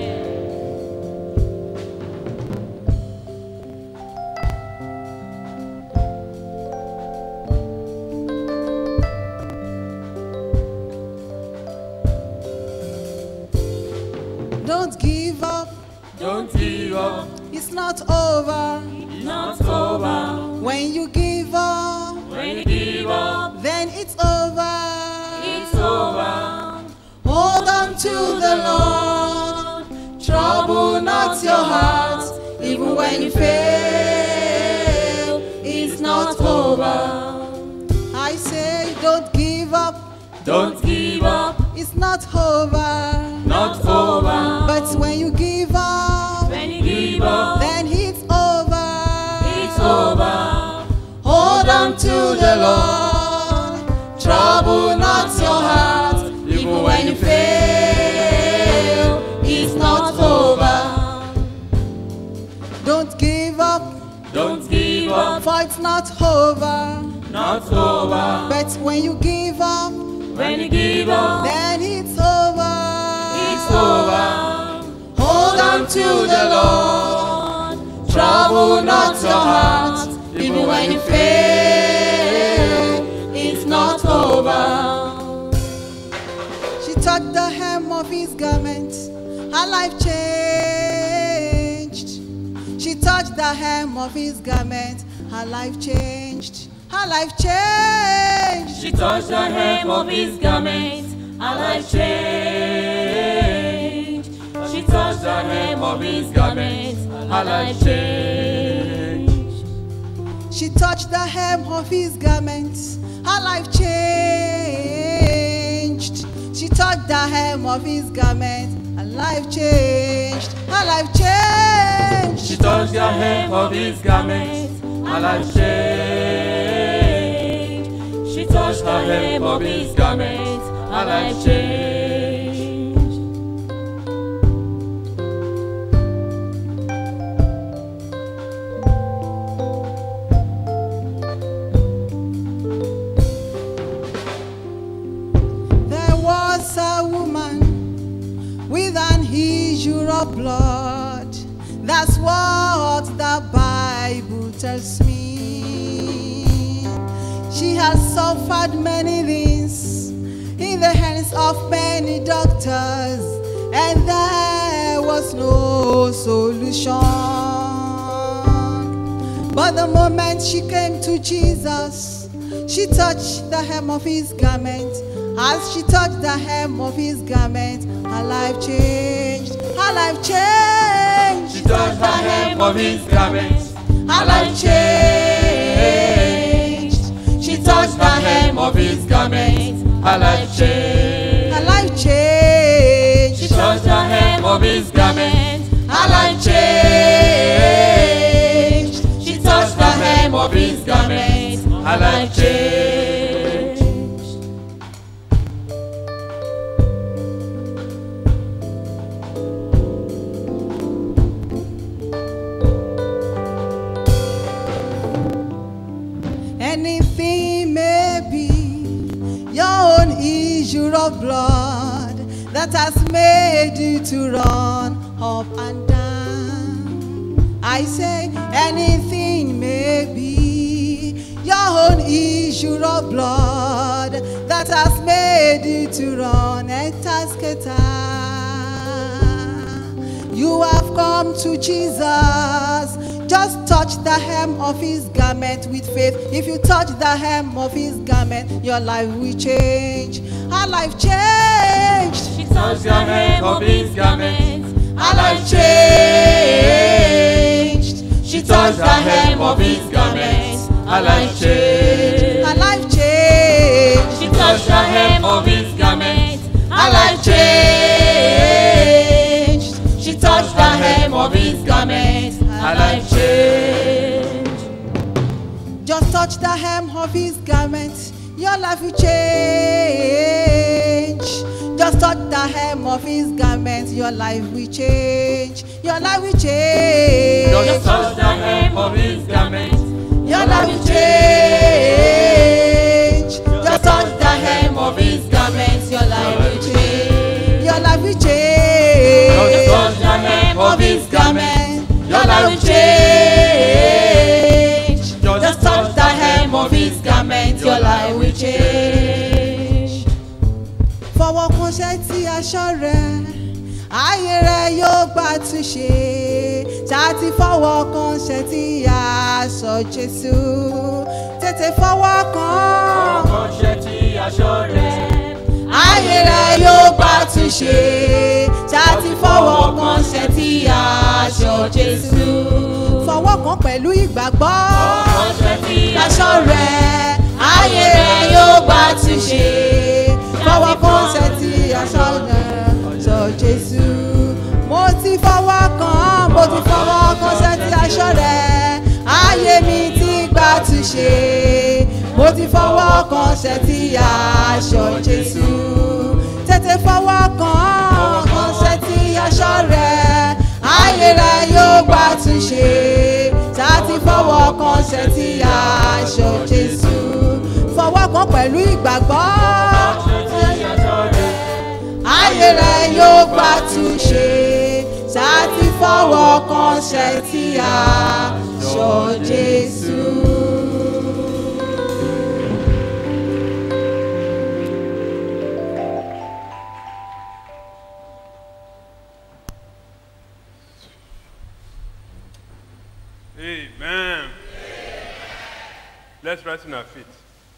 Don't give up. Don't give up. It's not over. It's not over. When you give up, When you give up, then it's over. it's over. Hold on to the Lord. Trouble not your heart, even when you fail. It's not over. I say, don't give up. Don't give up. It's not over. Not over. But when you give up, When you give up, then it's over. it's over. Hold on to the Lord. Trouble not your heart, even when you fail. It's not over. Don't give up, Don't give up. for it's not over. Not over. But when you give up, When you give up, then it's over. it's over. Hold on to the Lord. Trouble not your heart, even when you fail. It's not over. She touched the hem of his garment, her life changed. She touched the hem of his garment, her life changed. Her life changed. She touched the hem of his garment, her life changed. She touched the hem of his garment, her life changed. She touched the hem of his garment. Her life changed. She touched the hem of his garment. Her life changed. Her life changed. She touched the hem of his garment, her life changed. She touched the hem of his garment, her life changed. There was a woman with an issue of blood. That's what the Bible tells me. She has suffered many things in the hands of many doctors, and there was no solution. But the moment she came to Jesus, she touched the hem of his garment. As she touched the hem of his garment, her life changed. Her life changed. She touched the hem of his garment, Her life changed. She touched the hem of his garment, her life changed. Her life changed. She touched the hem of his garment, Her life changed. She touched the hem of his garment, her life changed. Anything may be your own issue of blood that has made you to run up and down. I say anything may be your own issue of blood that has made you to run and tasketa. You have come to Jesus. Just touch the hem of his garment with faith. If you touch the hem of his garment, your life will change. Her life changed. She touched the hem of his garment. Her life changed. She touched the hem of his garment. Her life changed. Her life changed. She touched the hem of his garment. Her life changed. She touched the hem of his garment. Her life changed. Just touch the hem of his garment, your life will change. Just touch the hem of his garment, your life will change. Your life will change. Just touch the hem of his garment. Your life will change. Just touch the hem of his garment, your life will change. Your life will change. Just touch the hem of his garment. Your life will change. Just touch the hem of his garment, your life will change. Fọwọ́ kan ṣẹ́ tí aṣọ rẹ̀, ayé rẹ̀ yóò gbà túnṣe. Ṣáàtì fọwọ́ kan ṣẹ́ tí aṣọ Jésù. Tètè fọwọ́ kan. Ọṣẹ tí aṣọ rẹ̀. Ayé rẹ̀ yóò gbà túnṣe. Ṣáàtì fọwọ́ kan ṣẹ́ tí aṣọ Jésù. Fọwọ́ kan pẹ̀lú ìgbàgbọ́. Ọṣẹ tí aṣọ rẹ̀ ayé rẹ̀ yóò gbà túnṣe fọwọ́ kan ṣe ti aṣọ rẹ̀ sọ Jésù. mo ti fọwọ́ kan mo ti fọwọ́ kan ṣe ti aṣọ rẹ̀ ayé mi ti gbà túnṣe mo ti fọwọ́ kan ṣe ti aṣọ Jésù. tètè fọwọ́ kan kan ṣe ti aṣọ rẹ̀ ayé rẹ̀ yóò gbà túnṣe sáti fọwọ́ kan ṣe ti aṣọ Jésù fọwọ́ kan pẹ̀lú ìgbàgbọ́ ayé rẹ̀ yóò gbà túnṣe sáti fọwọ́ kan ṣe ti aṣọ Jésù. Amen. Let's rise on our feet.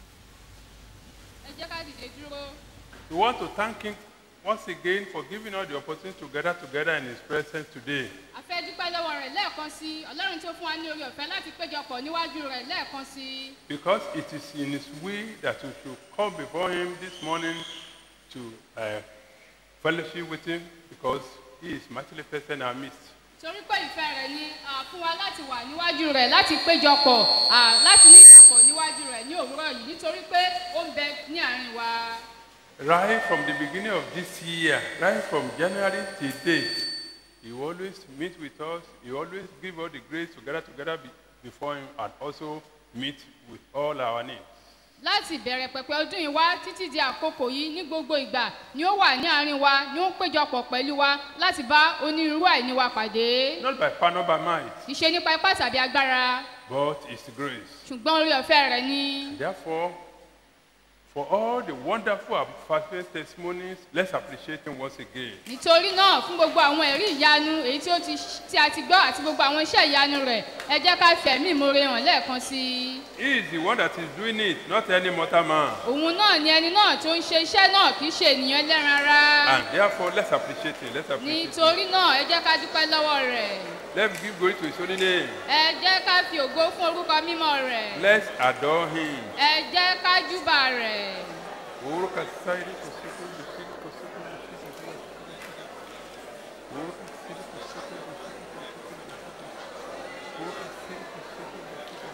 ẹ jẹ́ ká dìde dúró. We want to thank Him once again for giving us the opportunity to gather together in His presence today. a fẹ́ dúpẹ́ lọ́wọ́ rẹ̀ lẹ́ẹ̀kan sí i ọlọ́run tó fún wa ní orí ọ̀fẹ́ láti péjọpọ̀ níwájú rẹ̀ lẹ́ẹ̀kan sí i. Because it is in His will that we should come before Him this morning to uh, fellowship with Him because He is mightily present in our midst. torí pé ìfẹ́ rẹ̀ ni ah, fún wa láti wà níwájú rẹ̀ láti péjọpọ̀ ah, láti ní ìdàpọ̀ níwájú rẹ̀ ní òwúrọ̀ yìí nítorí pé ó ń bẹ ní àárín wa. Right from the beginning of this year, right from January till date, He always meet with us. He always give us the grace to gather together be, before Him and also meet with all our needs. láti ìbẹ̀rẹ̀ pẹ̀pẹ̀ ọdún yìí wá títí di àkókò yìí ní gbogbo ìgbà ni ó wà ní àárín wa ni ó ń péjọpọ̀ pẹ̀lú wa láti bá onírúurú àìní wa pàdé. Not by power, not by might, kì í ṣe nípa ipá tàbí agbára but it's grace. ṣùgbọ́n orí ọ̀fẹ́ rẹ̀ ni. Therefore, for all the wonderful and perfect testimonies, let's appreciate Him once again. nítorí náà fún gbogbo àwọn ẹ̀rí ìyanu èyí tí ó ti tí a ti gbọ́ àti gbogbo àwọn iṣẹ́ ìyanu rẹ̀ ẹ jẹ́ ká fẹ̀mí ìmoore hàn lẹ́ẹ̀kan sí i. He is the one that is doing it, not any mortal man. òun náà ni ẹni náà tó ń ṣe iṣẹ́ náà kì í ṣe ènìyàn ẹlẹ́ran ara. And therefore, let's appreciate Him. Let's appreciate Him. nítorí náà ẹ jẹ́ ká dúpẹ́ lọ́wọ́ rẹ̀. Let's give glory to His holy name. ẹ jẹ́ ká fi ògo fún orúkọ mímọ́ rẹ̀. Let's adore Him. ẹ jẹ́ ká júbà rẹ̀. Uruka sairi kusiku kusiku kusiku kusiku. Uruka sairi kusiku kusiku kusiku. Uruka sairi kusiku kusiku.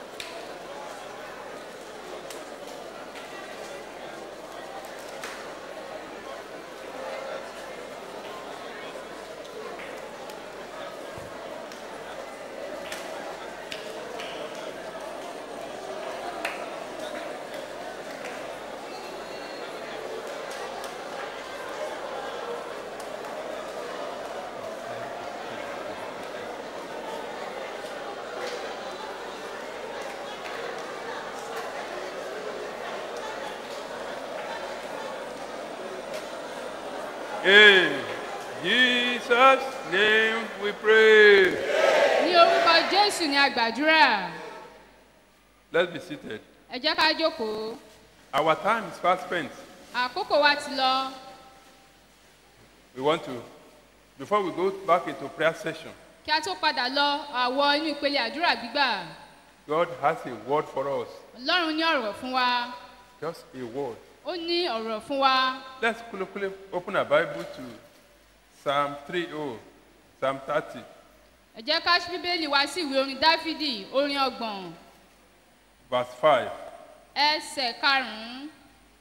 In Jesus' name we pray. ní orúkọ jésù ni a gbàdúrà. Let's be seated. ẹ jẹ́ ká jókòó. Our time is fast spent. àkókò wa ti lọ. we want to, before we go back into prayer session, kí a tó padà lọ àwọ inú ìpele àdúrà gbígbà God has a word for us. ọlọ́run ní ọ̀rọ̀ fún wa Just a word. ó ní ọ̀rọ̀ fún wa Let's quickly open our Bible to Psalm 30, Psalm 30. ẹ jẹ́ ká ṣí bíbélì wá sí ìwé orin dáfídì orin ọgbọ̀n verse 5. ẹsẹ̀ karùn-ún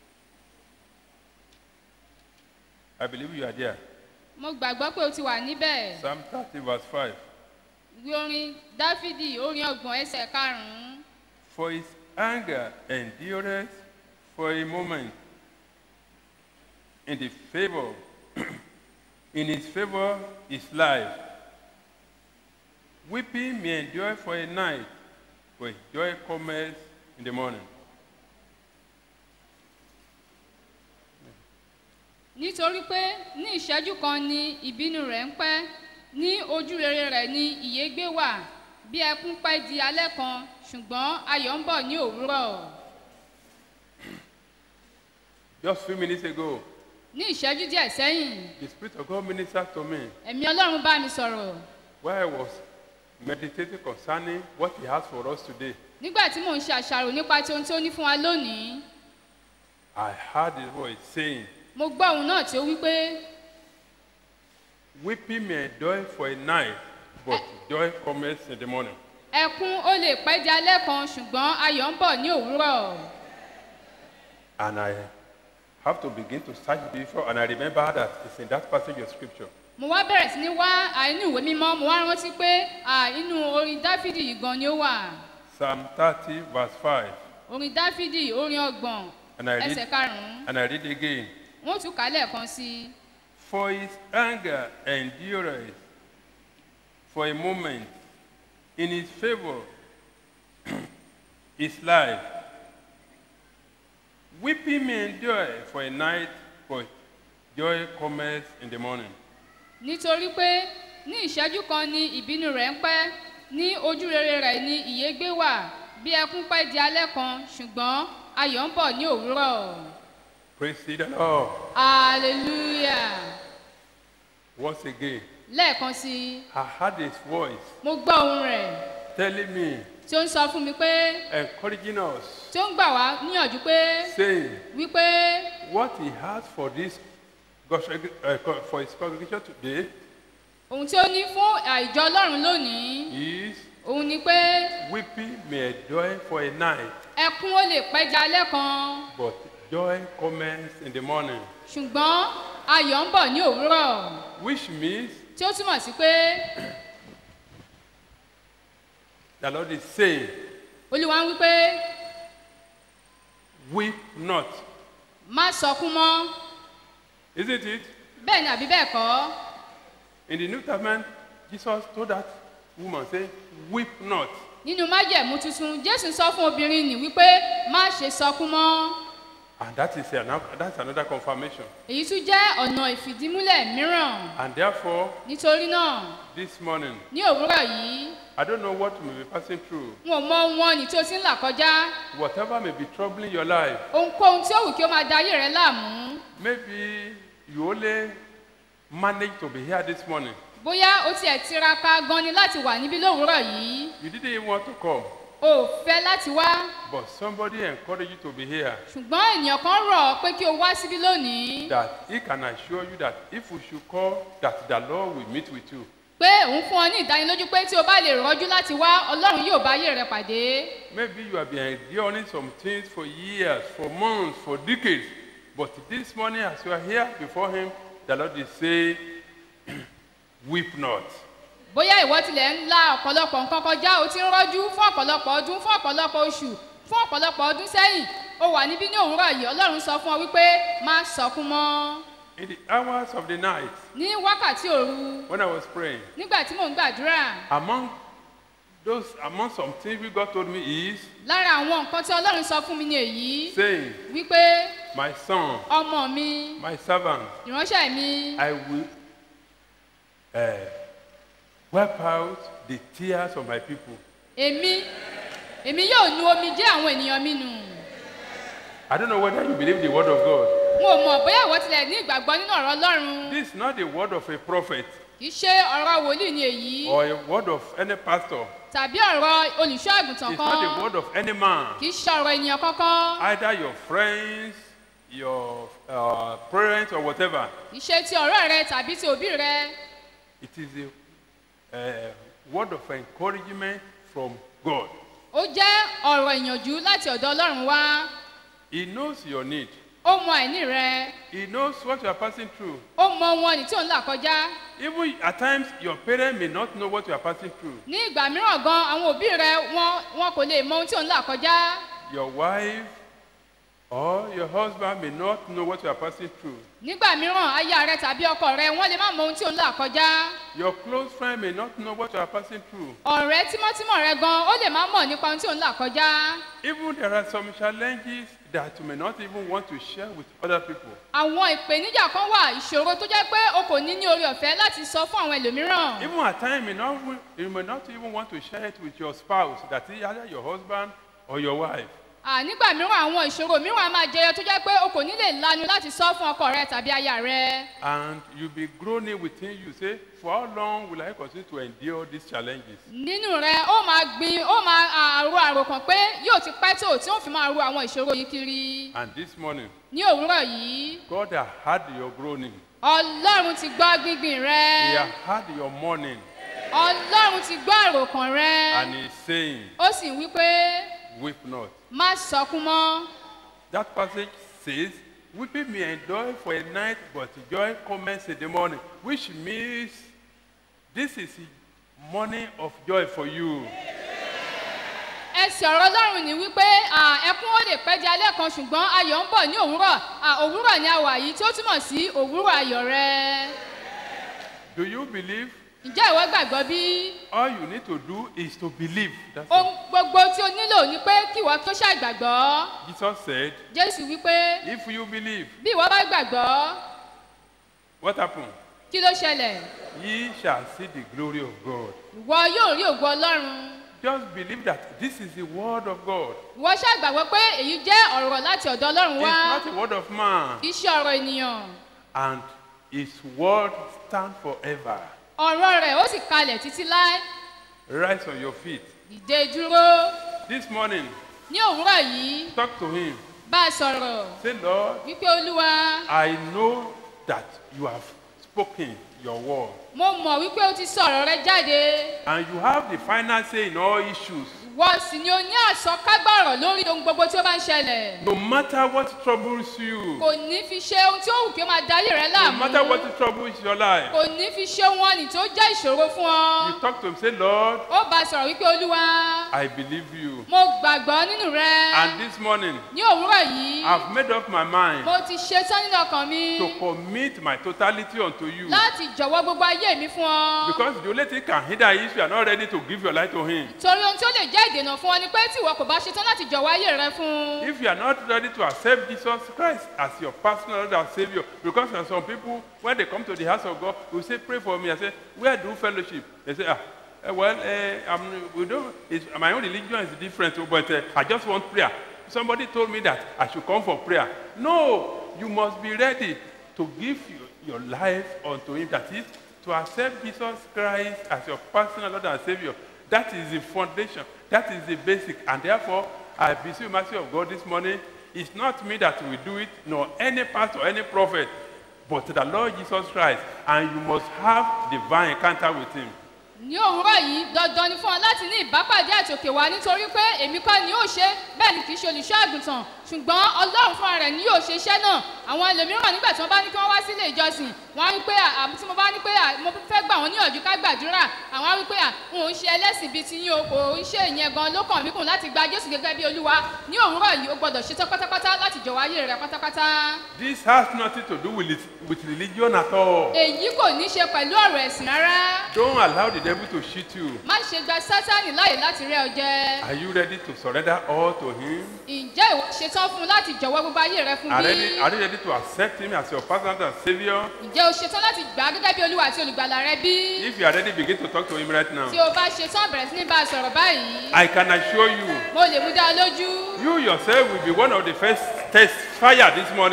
I believe you are there. mo gbàgbọ́ pé o ti wà níbẹ̀ Psalm 30, verse 5. ìwé orin dáfídì orin ọgbọ̀n ẹsẹ̀ karùn-ún For his anger endureth for a moment. In the favor, in his favor is life. Weeping may endure for a night, but joy cometh in the morning. nítorí pé ní ìṣẹ́jú kan ni ìbínú rẹ̀ ń pẹ́ ní ojú rere rẹ̀ ni ìyégbé wà bí ẹkún pẹ́ di alẹ́ kan ṣùgbọ́n ayọ̀ ń bọ̀ ní òwúrọ̀ Just few minutes ago, ní ìṣẹ́jú díẹ̀ sẹ́yìn the Spirit of God ministered to me ẹ̀mí ọlọ́run bá mi sọ̀rọ̀ while I was meditating concerning what He has for us today. nígbà tí mò ń ṣe àṣàrò nípa ti ohun tí ó ní fún wa lónìí I heard His voice saying, mo gbọ́ òun náà tí ó wí pé Weeping may endure for a night, but joy cometh in the morning. ẹkún ó lè pẹ́ di alẹ́ kan ṣùgbọ́n ayọ̀ ń bọ̀ ní òwúrọ̀ And I have to begin to search before, and I remember that it's in that passage of scripture. mo wá bẹ̀rẹ̀ sí ní wá àínú ìwé mímọ́ mo wá rántí pé à, inú orin dáfídì yìí gan ni ó wà Psalm 30, verse 5. orin dáfídì orin ọgbọ̀n And I ẹsẹ̀ read, karùn-ún and I read again. wọ́n tún kà á lẹ́ẹ̀kan sí i For his anger endureth for a moment. In his favor is life. Weeping may endure for a night, but joy cometh in the morning. nítorí pé ní ìṣẹ́jú kan ni ìbínú rẹ̀ ń pẹ́ ní ojú rere rẹ̀ ni ìyégbé wà bí ẹkún pẹ́ di alẹ́ kan ṣùgbọ́n ayọ̀ ń bọ̀ ní òwúrọ̀ Praise the Lord. hallelujah Once again, lẹ́ẹ̀kan sí i I heard his voice mo gbọ́ ohun rẹ̀ telling me, tí ó ń sọ fún mi pé encouraging us, tí ó ń gbà wá níyànjú pé saying, wípé what he has for this God's, uh, for his congregation today ohun tí ó ní fún àìjọ ọlọ́run lónìí is òun ni pé weeping may endure for a night, ẹkún ó lè pẹ́ di alẹ́ kan but joy comes in the morning. ṣùgbọ́n ayọ̀ ń bọ̀ ní òwúrọ̀ Which means tí ó túmọ̀ sí pé the Lord is saying, olúwa ń wí pé weep not. má sọkún mọ́ Isn't it? bẹ́ẹ̀ ni àbí bẹ́ẹ̀ kọ́ In the New Testament, Jesus told that woman, say, weep not. nínú májẹ̀mú tuntun jésù sọ fún obìnrin nì wípé má ṣe sọkún mọ́ And that is another, that's another confirmation. èyí tún jẹ́ ọ̀nà ìfìdímúlẹ̀ mìíràn And therefore, nítorí náà this morning, ní òwúrọ̀ yìí I don't know what you may be passing through. n ò mọ ohun ọ̀nì tí o ti ń là kọjá Whatever may be troubling your life, ohunkóhun tí ó wù kí ó máa da ayé rẹ láàmú maybe you only managed to be here this morning. bóyá o tiẹ̀ tiraka gan ni láti wà níbí lówùúrọ̀ yìí You didn't even want to come, o ò fẹ́ láti wá but somebody encouraged you to be here. ṣùgbọ́n ènìyàn kan rọ̀ ọ́ pé kí o wá síbí lónìí That he can assure you that if you should call, that the Lord will meet with you. pé òun fún ọ ní ìdánilójú pé tí o bá lè rọ́jú láti wá ọlọ́run yóò bá ayé rẹ pàdé Maybe you have been enduring some things for years, for months, for decades. But this morning, as you are here before Him, the Lord is saying, Weep not. bóyá ìwọ tilẹ̀ ń la ọ̀pọ̀lọpọ̀ nǹkan kọjá o ti ń rọ́jú fún ọ̀pọ̀lọpọ̀ ọdún fún ọ̀pọ̀lọpọ̀ oṣù fún ọ̀pọ̀lọpọ̀ ọdún sẹ́yìn o wà níbí ní òwúrọ̀ yìí ọlọ́run sọ fún ọ wípé má sọkún mọ́ In the hours of the night, ní wákàtí òru when I was praying, nígbà tí mò ń gbàdúrà among those, among some things we God told me is lára àwọn nǹkan tí ọlọ́run sọ fún mi ni èyí saying, wípé My son, ọmọ mi my servant, ìránṣẹ́ mi I will uh, wipe out the tears of my people. èmi èmi yóò nu omi jẹ́ àwọn ènìyàn mi nù I don't know whether you believe the word of God. wọn ò mọ̀ bóyá ìwọ tilẹ̀ ní ìgbàgbọ́ nínú ọ̀rọ̀ ọlọ́run This is not the word of a prophet kì í ṣe ọ̀rọ̀ wòlíì ni èyí or a word of any pastor. tàbí ọ̀rọ̀ olùṣọ́ àgùntàn It's not the kan word of any man. kì í ṣe ọ̀rọ̀ ènìyàn kankan Either your friends, your uh, parents, or whatever. kì í ṣe ti ọ̀rẹ́ rẹ tàbí ti òbí rẹ It is a uh, word of encouragement from God. ó jẹ́ ọ̀rọ̀ ìyànjú láti ọ̀dọ̀ ọlọ́run wá He knows your need. ó mọ àìní rẹ He knows what you are passing through. ó mọ ohun ọ̀nì tí ò ń là kọjá Even at times, your parents may not know what you are passing through. ní ìgbà mìíràn gan àwọn òbí rẹ wọn wọn kò lè mọ ohun tí ò ń là kọjá Your wife or your husband may not know what you are passing through. nígbà mìíràn aya rẹ tàbí ọkọ rẹ wọn lè má mọ ohun tí ò ń là kọjá Your close friend may not know what you are passing through. ọ̀rẹ́ tímọ́tímọ́ rẹ gan ó lè má mọ̀ nípa ohun tí ò ń là kọjá Even there are some challenges that you may not even want to share with other people. àwọn ìpèníjà kan wà ìṣòro tó jẹ́ pé o kò ní ní orí ọ̀fẹ́ láti sọ fún àwọn ẹlòmíràn Even at times, you may not, you may not even want to share it with your spouse, that is either your husband or your wife. À, nígbà mìíràn àwọn ìṣòro mìíràn á máa jẹyọ tó jẹ́ pé o kò ní lè lanu láti sọ fún ọkọ rẹ tàbí aya rẹ And you'll be groaning within you, say, For how long will I continue to endure these challenges? nínú rẹ ó máa gbin ó máa àrò àròkàn pé yóò ti pẹ́ tó tí ó fi máa ro àwọn ìṣòro yìí kiri And this morning, ní òwúrọ̀ yìí God has heard your groaning, ọlọ́run ti gbọ́ gbígbìn rẹ He has heard your mourning, ọlọ́run ti gbọ́ àròkàn rẹ and He's saying, ó sì wí pé Weep not. má sọkún mọ́ That passage says, Weeping may endure for a night, but joy comes in the morning, which means this is a morning of joy for you. ẹsẹ̀ ọ̀rọ̀ ọlọ́run ní wípé à, ẹkún ó lè pẹ́ di alẹ́ kan ṣùgbọ́n ayọ̀ ń bọ̀ ní òwúrọ̀ À, òwúrọ̀ ni a wà yìí tí ó túmọ̀ sí òwúrọ̀ ayọ̀ rẹ Do you believe? ǹjẹ́ ìwọ gbàgbọ́ bí All you need to do is to believe. That's all. ohun gbogbo tí o nílò ni pé kí ìwọ tó ṣàgbàgbọ́ Jesus said, jésù wípé If you believe, bí ìwọ bá gbàgbọ́ what happened? kí ló ṣẹlẹ̀ Ye shall see the glory of God. ìwọ yóò rí ògo ọlọ́run Just believe that this is the word of God. ìwọ ṣàgbàgbọ́ pé èyí jẹ́ ọ̀rọ̀ láti ọ̀dọ̀ ọlọ́run It's wá not a word of man. kì í ṣe ọ̀rọ̀ ènìyàn And his word stand forever. ọ̀rọ̀ rẹ̀ ó sì kalẹ̀ títí láé Rise on your feet. dìde dúró This morning, ní òwúrọ̀ yìí talk to him. bá a sọ̀rọ̀ Say, Lord, wípé olúwa I know that you have spoken your word. mo mọ̀ wípé o ti sọ ọ̀rọ̀ rẹ jáde And you have the final say in all issues. wọ́n sì ni o ní àsọkágbá ọ̀rọ̀ lórí ohun gbogbo tí ó bá ń ṣẹlẹ̀ No matter what troubles you, kò ní fi ṣe ohun tí ó wù kí ó máa darí rẹ no láàmú matter what troubles your life, kò ní fi ṣe ohun ọ̀nì tó jẹ́ ìṣòro fún ọ you talk to him, say, Lord, ó bá a sọ̀rọ̀ wípé olúwa I believe you. mo gbàgbọ́ nínú rẹ And this morning, ní òwúrọ̀ yìí I've made up my mind mo ti ṣetán nínú ọkàn mi to commit my totality unto you. láti jọ̀wọ́ gbogbo ayé mi fún ọ Because the only thing can hinder you if you are not ready to give your life to Him. torí ohun tí ó lè jẹ́ ìdènà fún ọ ni pé tí ìwọ kò bá ṣetán láti jọ̀wọ́ ayé rẹ fún un If you are not ready to accept Jesus Christ as your personal Lord and Savior, because there are some people, when they come to the house of God, will say, Pray for me. I say, Where do fellowship? They say, Ah, eh, well, uh, I'm, we don't, it's, my own religion is different, oh, but uh, I just want prayer. Somebody told me that I should come for prayer. No, you must be ready to give your, your life unto Him. That is, to accept Jesus Christ as your personal Lord and Savior. That is the foundation. That is the basic. And therefore, I beseech the mercy of God this morning. It's not me that will do it, nor any pastor, any prophet, but the Lord Jesus Christ. And you must have divine encounter with Him. ní òwúrọ̀ yìí dandan ni fún ọ láti ní ìbápàdé àtòkè wá nítorí pé èmi kọ́ ni yóò ṣe bẹ́ẹ̀ ni kì í ṣe olùṣọ́ àgùntàn ṣùgbọ́n ọlọ́run fúnra rẹ̀ ni yóò ṣe iṣẹ́ náà àwọn ẹlòmíràn nígbà tí wọ́n bá ní kí wọ́n wá sílé ìjọsìn wọ́n á wí pé à, tí mo bá ní pé à, mo fẹ́ gbà wọ́n níyànjú ká gbàdúrà àwọn á wí pé à, n ò ń ṣe ẹlẹ́sìn bíi tiyín o kò ń ṣe ìyẹn gan ló kàn mí kùn láti gba jésù gẹ́gẹ́ bí olúwa ní òwúrọ̀ yìí o gbọ́dọ̀ ṣetán pátápátá láti jọ̀wọ́ ayé rẹ pátápátá This has nothing to do with, it, with religion at all. èyí kò ní ṣe pẹ̀lú ọ̀rọ̀ ẹ̀sìn rárá Don't allow the devil to cheat you. má ṣe gba sátánì láàyè láti rẹ ọ jẹ Are you ready to surrender all to Him? ǹjẹ́ ìwọ ṣetán fún un láti jọ̀wọ́ gbogbo ayé rẹ fún Are, bí? ready, are you ready to accept Him as your personal and Savior? ǹjẹ́ o ṣetán láti gbà á gẹ́gẹ́ bí olúwa àti olùgbàlà rẹ bí? If you are ready, begin to talk to Him right now. tí o bá ṣetán bẹ̀rẹ̀ sí ní bá a sọ̀rọ̀ báyìí I can assure you, mo lè mú dá a lójú you yourself will be one of the first test fire this morning.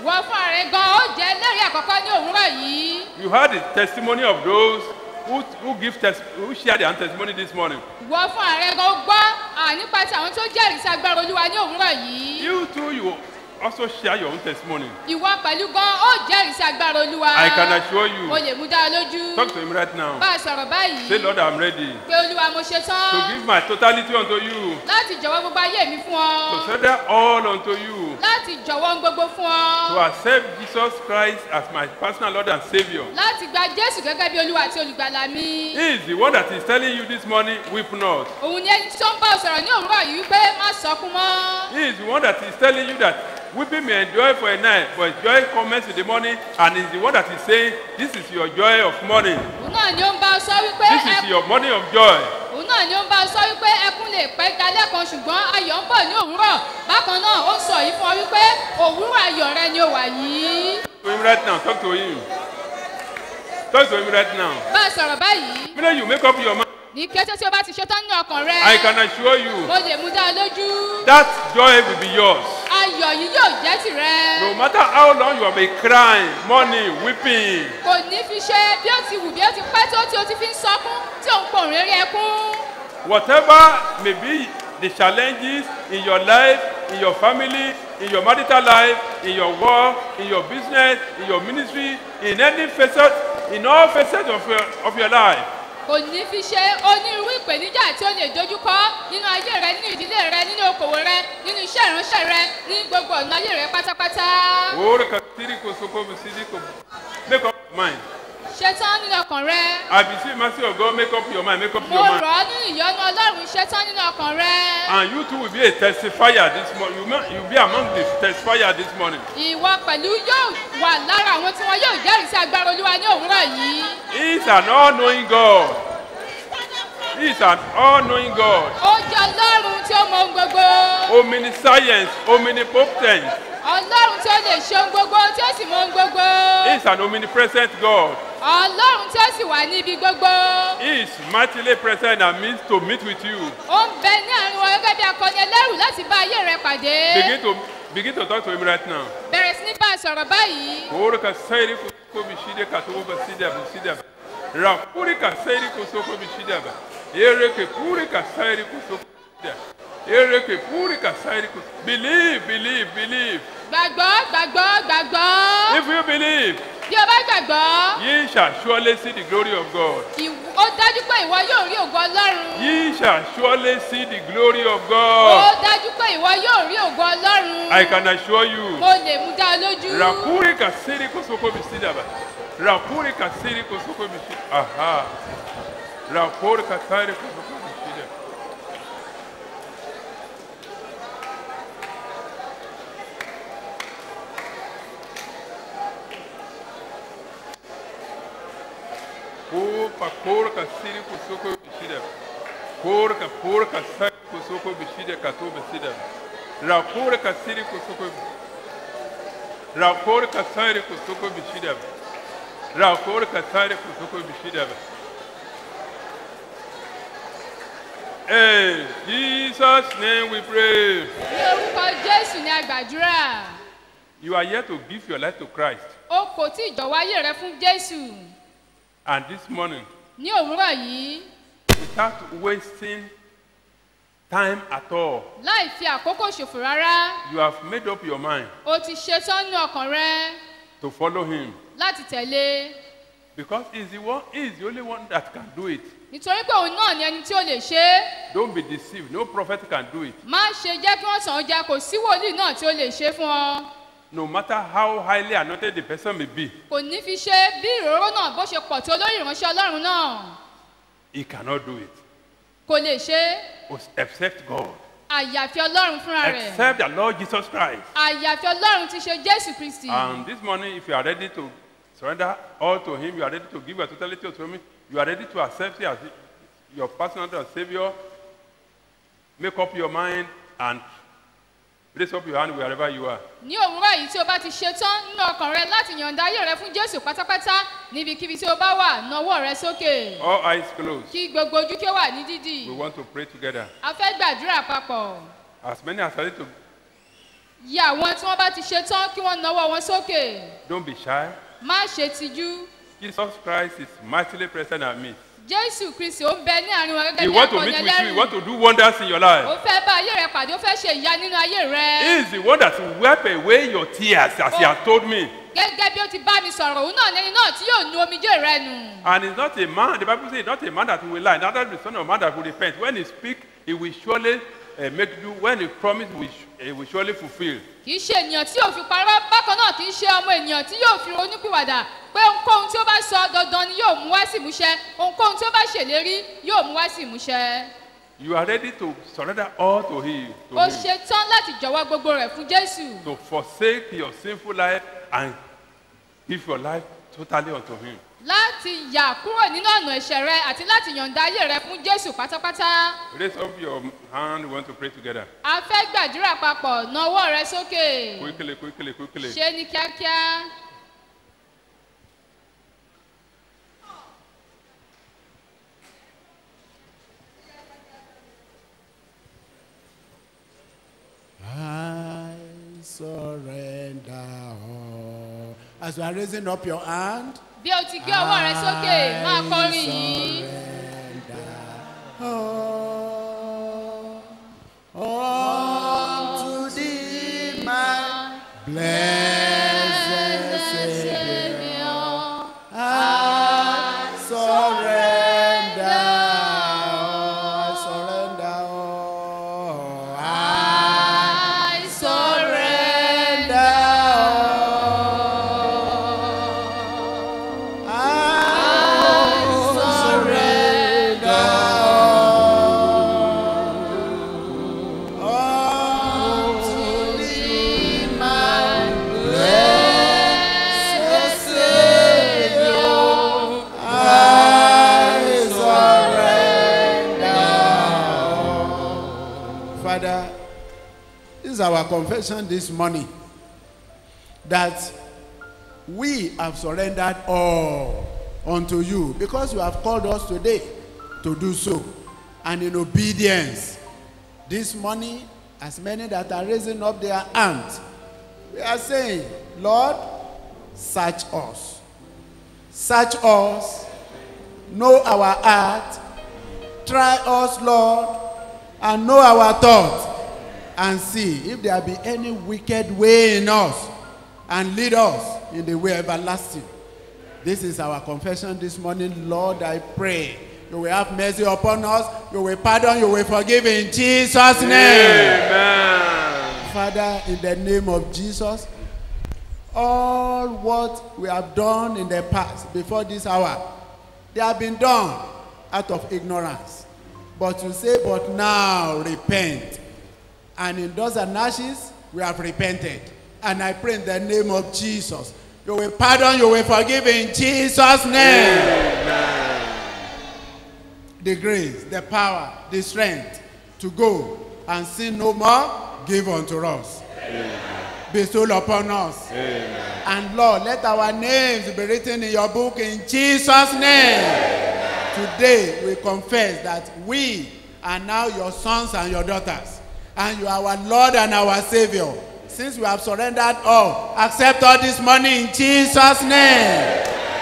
wọ fún ààrẹ gan ó jẹ́ lẹ́rìí àkọ́kọ́ ní òwúrọ̀ yìí. You heard the testimony of those who, who give tes- who share their own testimony this morning. wọ fún ààrẹ gan ó gbọ́ à, nípa ti àwọn tó jẹ́rìí sí agbára olúwa ní òwúrọ̀ yìí. You too, you also share your own testimony. ìwọ pẹ̀lú gan ó jẹ́rìí sí agbára olúwa. I can assure you. o lè mú dá ọ lójú. Talk to him right now. bá a sọ̀rọ̀ báyìí. Say, Lord, I'm ready pé olúwa mo ṣe to tán give my totality unto you, láti jọ̀wọ́ gbogbo ayé mi fún ọ. to surrender all unto you, láti jọ̀wọ́ ohun gbogbo fún to ọ. accept Jesus Christ as my personal Lord and Savior. láti gba jésù gẹ́gẹ́ bí olúwa àti olùgbàlà mi. He is the one that is telling you this morning, weep not. òun ni ẹni tó ń bá ọ sọ̀rọ̀ ní òwúrọ̀ yìí wípé má sọkún mọ́. He is the one that is telling you that weeping may endure for a night, but joy comes in the morning, and is the one that is saying, This is your joy of morning. òun náà ni ó ń bá ọ sọ wípé This is ẹ- your morning of joy. òun náà ni ó ń bá ọ sọ wípé ẹkún lè pẹ́ dalẹ́ kan ṣùgbọ́n ayọ̀ ń bọ̀ ní òwúrọ̀ bákan náà ó ń sọ yìí fún ọ wípé òwúrọ̀ ayọ̀ rẹ ni ó wà yìí. To him right now, talk to him. Talk to him right now. bá a sọ̀rọ̀ báyìí When you make up your mind, ní kété tí o bá ti ṣetán ní ọkàn rẹ I can assure you mo lè mú dá ọ lójú that joy will be yours. ayọ̀ yìí yóò jẹ́ tìrẹ. No matter how long you have been crying, mourning, weeping, kò ní fi ṣe bí ó ti wù bí ó ti pẹ́ tó tí o ti fi ń sọkún tí ò ń pòrùn eré ẹkún. whatever may be the challenges in your life, in your family, in your marital life, in your work, in your business, in your ministry, in any facet, in all facets of your, of your life. kò ní fi ṣe onírúurú ìpèníjà tí ó lè dojúkọ nínú ayé rẹ nínú ìdílé rẹ nínú okòwò rẹ nínú iṣẹ́ ìránṣẹ́ rẹ ní gbogbo ọ̀nà ayé rẹ pátápátá. Ora katiri kosoko bisidi ko- Make up your mind. ṣetán nínú ọkàn rẹ. I beseech mercy of God, make up your mind, make up mo your rọ̀ mind. ọ́ nínú ìyọ́nú ọlọ́run ṣetán nínú ọkàn rẹ. And you too will be a testifier this morning. You will be among the testifier this morning. ìwọ pẹ̀lú yóò wà lára àwọn tí wọn yóò jẹ́rìí sí agbára olúwa ní òwúrọ̀ yìí. He is an all-knowing God. He is an all-knowing God. ó jẹ́ ọlọ́run tí ó mọ ohun gbogbo. Omniscience, omnipotent. ọlọ́run tí ó lè ṣe ohun gbogbo tí ó sì mọ ohun gbogbo. He is an omnipresent God. ọlọ́run tí ó sì wà ní ibi gbogbo. He is mightily present and means to meet with you. ó ń bẹ ní àárín wọn gẹ́gẹ́ bí akọni ẹlẹ́rù láti bá ayé rẹ pàdé. Begin to begin to talk to him right now. bẹ̀rẹ̀ sí ní bá a sọ̀rọ̀ báyìí. Ora ka sairi ko ko bishide ka to ba sida ba sida ba. Ra puri ka sairi ko so ko bishida ba. Ere ke puri ka sairi ko so ko bishida. Ere ke puri ka sairi ko. Believe, believe, believe. gbàgbọ́ gbàgbọ́ gbàgbọ́. If you believe, bí o bá gbàgbọ́. ye shall surely see the glory of God. ìw- ó dájú pé ìwọ yóò rí ògo ọlọ́run. Ye shall surely see the glory of ó God. dájú pé ìwọ yóò rí ògo ọlọ́run. I can assure you. mo lè mú dá ọ lójú. Rapuri ka sairi ko so ko bishida ba. Rapuri ka sairi ko so ko bishida. Aha. Rapuri ka sairi ko so ko bishida. Opa, porca, siri, kusoko, bishida. Porca, porca, siri, kusoko, bishida, kato, bishida. La porca, siri, kusoko, La porca, siri, kusoko, bishida. La porca, siri, kusoko, bishida. In Jesus' name we pray. ní orúkọ jésù ní àgbàdúrà. You are here to give your life to Christ. o kò tí ì jọ̀wọ́ ayé rẹ fún jésù. And this morning, ní òwúrọ̀ yìí without wasting time at all, láì fi àkókò ṣòfò rárá you have made up your mind o ti ṣetán ní ọkàn rẹ to follow Him. láti tẹ̀lé Because he's the one, he is the only one that can do it. nítorí pé òun náà ni ẹni tí ó lè ṣe é Don't be deceived. No prophet can do it. má ṣe jẹ́ kí wọ́n tàn ọ́ jẹ kò sí wòlíì náà tí ó lè ṣe fún ọ No matter how highly anointed the person may be, kò ní fi ṣe bí ìróró náà bó ṣe pọ̀ tó lórí ìránṣẹ́ ọlọ́run náà he cannot do it. kò lè ṣe é Except God. àyàfi ọlọ́run fúnra rẹ̀ Except the Lord Jesus Christ. àyàfi ọlọ́run ti ṣe jésù kristi And this morning, if you are ready to surrender all to Him, you are ready to give your totality to Him, you are ready to accept Him as your personal Lord and Savior, make up your mind and raise up your hand wherever you are. ní òwúrọ̀ yìí tí o bá ti ṣetán nínú ọkàn rẹ láti yọ̀ǹda ayé rẹ fún jésù pátápátá níbikíbi tí o bá wà nawọ́ rẹ sókè All eyes closed. kí gbogbo ojú kí ó wà ní dídì We want to pray together. a fẹ́ gbàdúrà papọ̀ As many as are ready to yẹ àwọn tí wọ́n bá ti ṣe tán kí wọ́n nawọ́ wọn sókè Don't be shy. má ṣe tijú Jesus Christ is mightily present at me. jésù kristi ó ń bẹ ní àárín wọn gẹ́gẹ́ He bí want to akọni meet with you. He ẹlẹ́rìí want to do wonders in your life. ó fẹ́ bá ayé rẹ pàdé ó fẹ́ ṣe ìyá nínú ayé rẹ He is the one that will wipe away your tears, as he has told me. gẹ́gẹ́ bí ó ti bá mi sọ̀rọ̀ òun náà lẹ́ni náà tí yóò nu omijé rẹ nù And he's not a man, the Bible says he's not a man that will lie, neither the son of man that will repent. When he speak, he will surely uh, make you, when he promise, he will, su- he will surely fulfill. kì í ṣe ènìyàn tí yóò fi parọ́ bákan náà kì í ṣe ọmọ ènìyàn tí yóò fi ronúpìwàdà pé ohunkóhun tí ó bá sọ dandan ni yóò mú wá sí ìmúṣẹ ohunkóhun tí ó bá ṣèlérí yóò mú wá sí ìmúṣẹ You are ready to surrender all to him, to ó him, ṣe tán láti jọ̀wọ́ gbogbo rẹ̀ fún jésù to forsake your sinful life and give your life totally unto him. láti yà kúrò nínú ọ̀nà ẹ̀ṣẹ̀ rẹ àti láti yọ̀ǹda ayé rẹ fún jésù pátápátá Raise up your hand, we want to pray together. a fẹ́ gbàdúrà papọ̀ na ọwọ́ rẹ sókè Quickly, quickly, quickly. ṣe ní kíákíá I surrender all. As you are raising up your hand, bí o ti gbé ọwọ́ rẹ sókè máa kọrin yìí unto thee, my blessed Savior, I surrender, I surrender all. I surrender all. I surrender all to thee, my blessed Savior. I surrender all. Father, this is our confession this morning that we have surrendered all unto you because you have called us today to do so and in obedience this morning as many that are raising up their hands we are saying lord search us search us know our heart try us lord and know our thoughts and see if there be any wicked way in us and lead us in the way everlasting. This is our confession this morning. Lord, I pray you will have mercy upon us, you will pardon, you will forgive in Jesus' name. Amen. Father, in the name of Jesus, all what we have done in the past before this hour, they have been done out of ignorance. But you say, but now repent. And in dust and ashes, we have repented. And I pray in the name of Jesus. You will pardon, you will forgive in Jesus' name. The grace, the power, the strength to go and sin no more, give unto us. Bestow upon us. And Lord, let our names be written in your book in Jesus' name. Today we confess that we are now your sons and your daughters. And you are our Lord and our Savior. Since we have surrendered all, accept all this money in Jesus' name.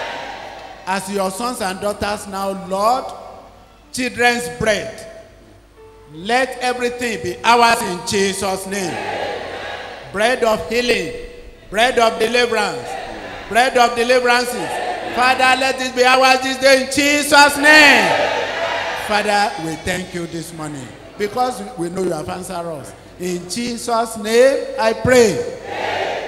As your sons and daughters now, Lord, children's bread. Let everything be ours in Jesus' name. Bread of healing, bread of deliverance, bread of deliverances. Father, let it be ours this day in Jesus' name. Father, we thank you this morning because we know you have answered us. In Jesus' name, I pray.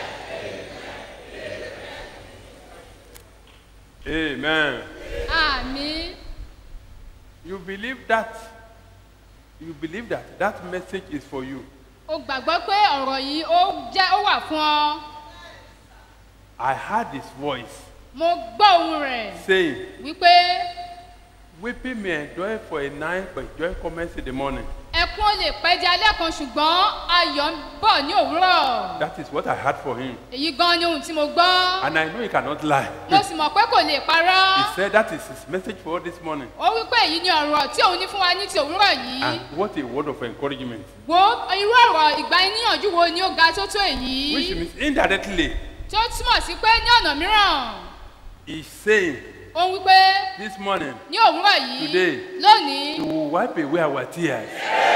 Amen. àmì You believe that. You believe that that message is for you. o gbàgbọ́ pé ọ̀rọ̀ yìí ó jẹ́ ó wà fún ọ I heard his voice mo gbọ́ ohun rẹ̀ saying, wípé Weeping may endure for a night, but joy comes in the morning. ẹ ẹkún ó lè pẹ́ di alẹ́ kan ṣùgbọ́n ayọ̀ ń bọ̀ ní òwúrọ̀ That is what I had for him. èyí gan ni ohun tí mo gbọ́ And I know he cannot lie. mo sì mọ̀ pé kò lè parọ́ He said that is his message for this morning. ó wí pé èyí ni ọ̀rọ̀ tí òun ní fún wa ní ti òwúrọ̀ yìí And what a word of encouragement. wo irú ọ̀rọ̀ ìgbà níyànjú wo ni ó ga tó tó èyí Which means indirectly, tí ó túmọ̀ sí pé ní ọ̀nà mìíràn he's saying ó ń wí pé this morning, ní òwúrọ̀ yìí today, lónìí he will wipe away our tears.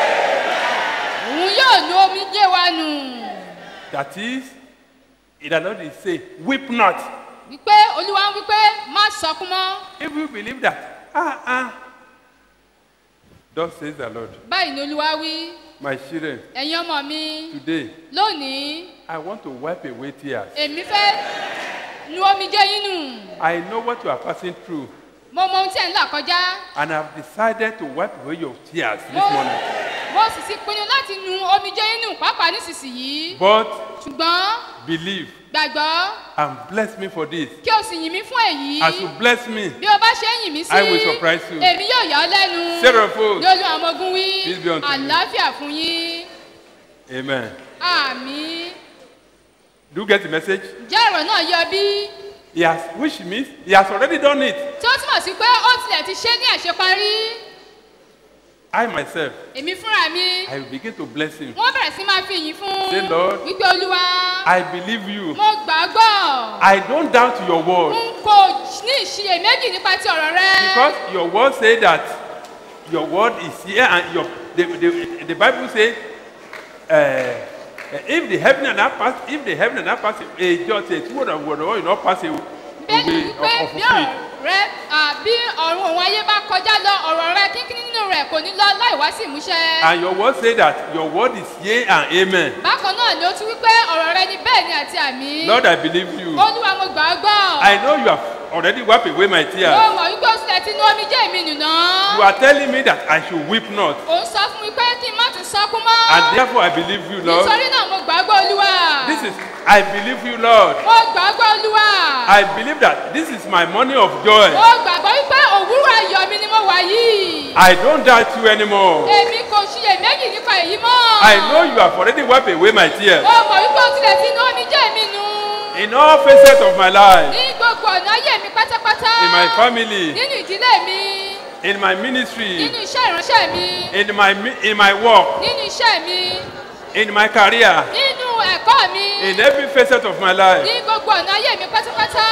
òun yóò nu omijé wa nù That is, it does not say, weep not. wípé olúwa ń wípé má sọkún mọ́ If you believe that, ah, ah, thus says the Lord, báyìí ni olúwa wí my children, ẹ̀yin ọmọ mi today, lónìí I want to wipe away tears. èmi fẹ́ nu omijé yín nù I know what you are passing through, mo mọ ohun tí ẹ̀ ń là kọjá and I've decided to wipe away your tears this mo morning. mo sì ti pinnu láti nu omijé yín nù pàápàá nísinsìnyí But ṣùgbọ́n believe gbàgbọ́ and bless me for this. kí o sì yìn mí fún èyí As you bless me, bí o bá ṣe ń yìn mí sí I will surprise you. èmi yóò yà ọ́ lẹ́nu Seraphos. ní olú àwọn ogun wí Peace be unto you. àlàáfíà fún yín amen. àmì Do you get the message? jẹ́ ọ̀rọ̀ náà yọ bí He has, which means he has already done it. tí ó túmọ̀ sí pé ó tilẹ̀ ti ṣe ní àṣeparí I myself, èmi fúnra mi I will begin to bless him. wọ́n bẹ̀rẹ̀ sí máa fi yìn fún Say, Lord, wípé olúwa I believe you. mo gbàgbọ́ I don't doubt your word. n kò ní ìṣiyèméjì nípa ti ọ̀rọ̀ rẹ Because your word say that your word is here and your the, the, the Bible say uh, if the heaven and earth pass if the heaven and earth pass a just a two word of word of you not pass away will be pé of bí fulfilled. ọ̀rọ̀ rẹ à, bí ọ̀run òun ayé bá kọjá lọ ọ̀rọ̀ rẹ kínkín nínú rẹ̀ kò ní lọ láì wá sí ìmúṣẹ. And your word say that your word is yea and amen. bákan náà ni ó tún wípé ọ̀rọ̀ rẹ ni bẹ́ẹ̀ ni àti àmì. Lord, I believe you. olúwa mo gbà á gbọ́. I know you have already wiped away my mo tears. mọ̀ wípé ó tilẹ̀ ti nu omijé mi nù náà. You are telling me that I should weep not. ò ń sọ fún mi pé kí n má tún sọkún mọ́. And therefore I believe you, Lord. nítorí náà mo gbà á gbọ́ olúwa. This is I believe you, Lord. mo gbà á gbọ́ olúwa. I believe that this is my morning of joy. mo gbàgbọ́ wípé òwúrọ̀ ayọ̀ mi ni mo wà yìí. I don't doubt you anymore. èmi kò ṣiyèméjì nípa èyí mọ́. I know you have already wiped away my tears. mo mọ̀ wípé ó tilẹ̀ ti nu omijé mi nù. In all facets of my life, ní gbogbo ọ̀nà ayé mi pátápátá. in my family, nínú ìdílé mi. in my ministry, nínú iṣẹ́ ìránṣẹ́ mi. in my mi- in my work, nínú iṣẹ́ mi. in my career, nínú ẹ̀kọ́ mi. in every facet of my life, ní gbogbo ọ̀nà ayé mi pátápátá.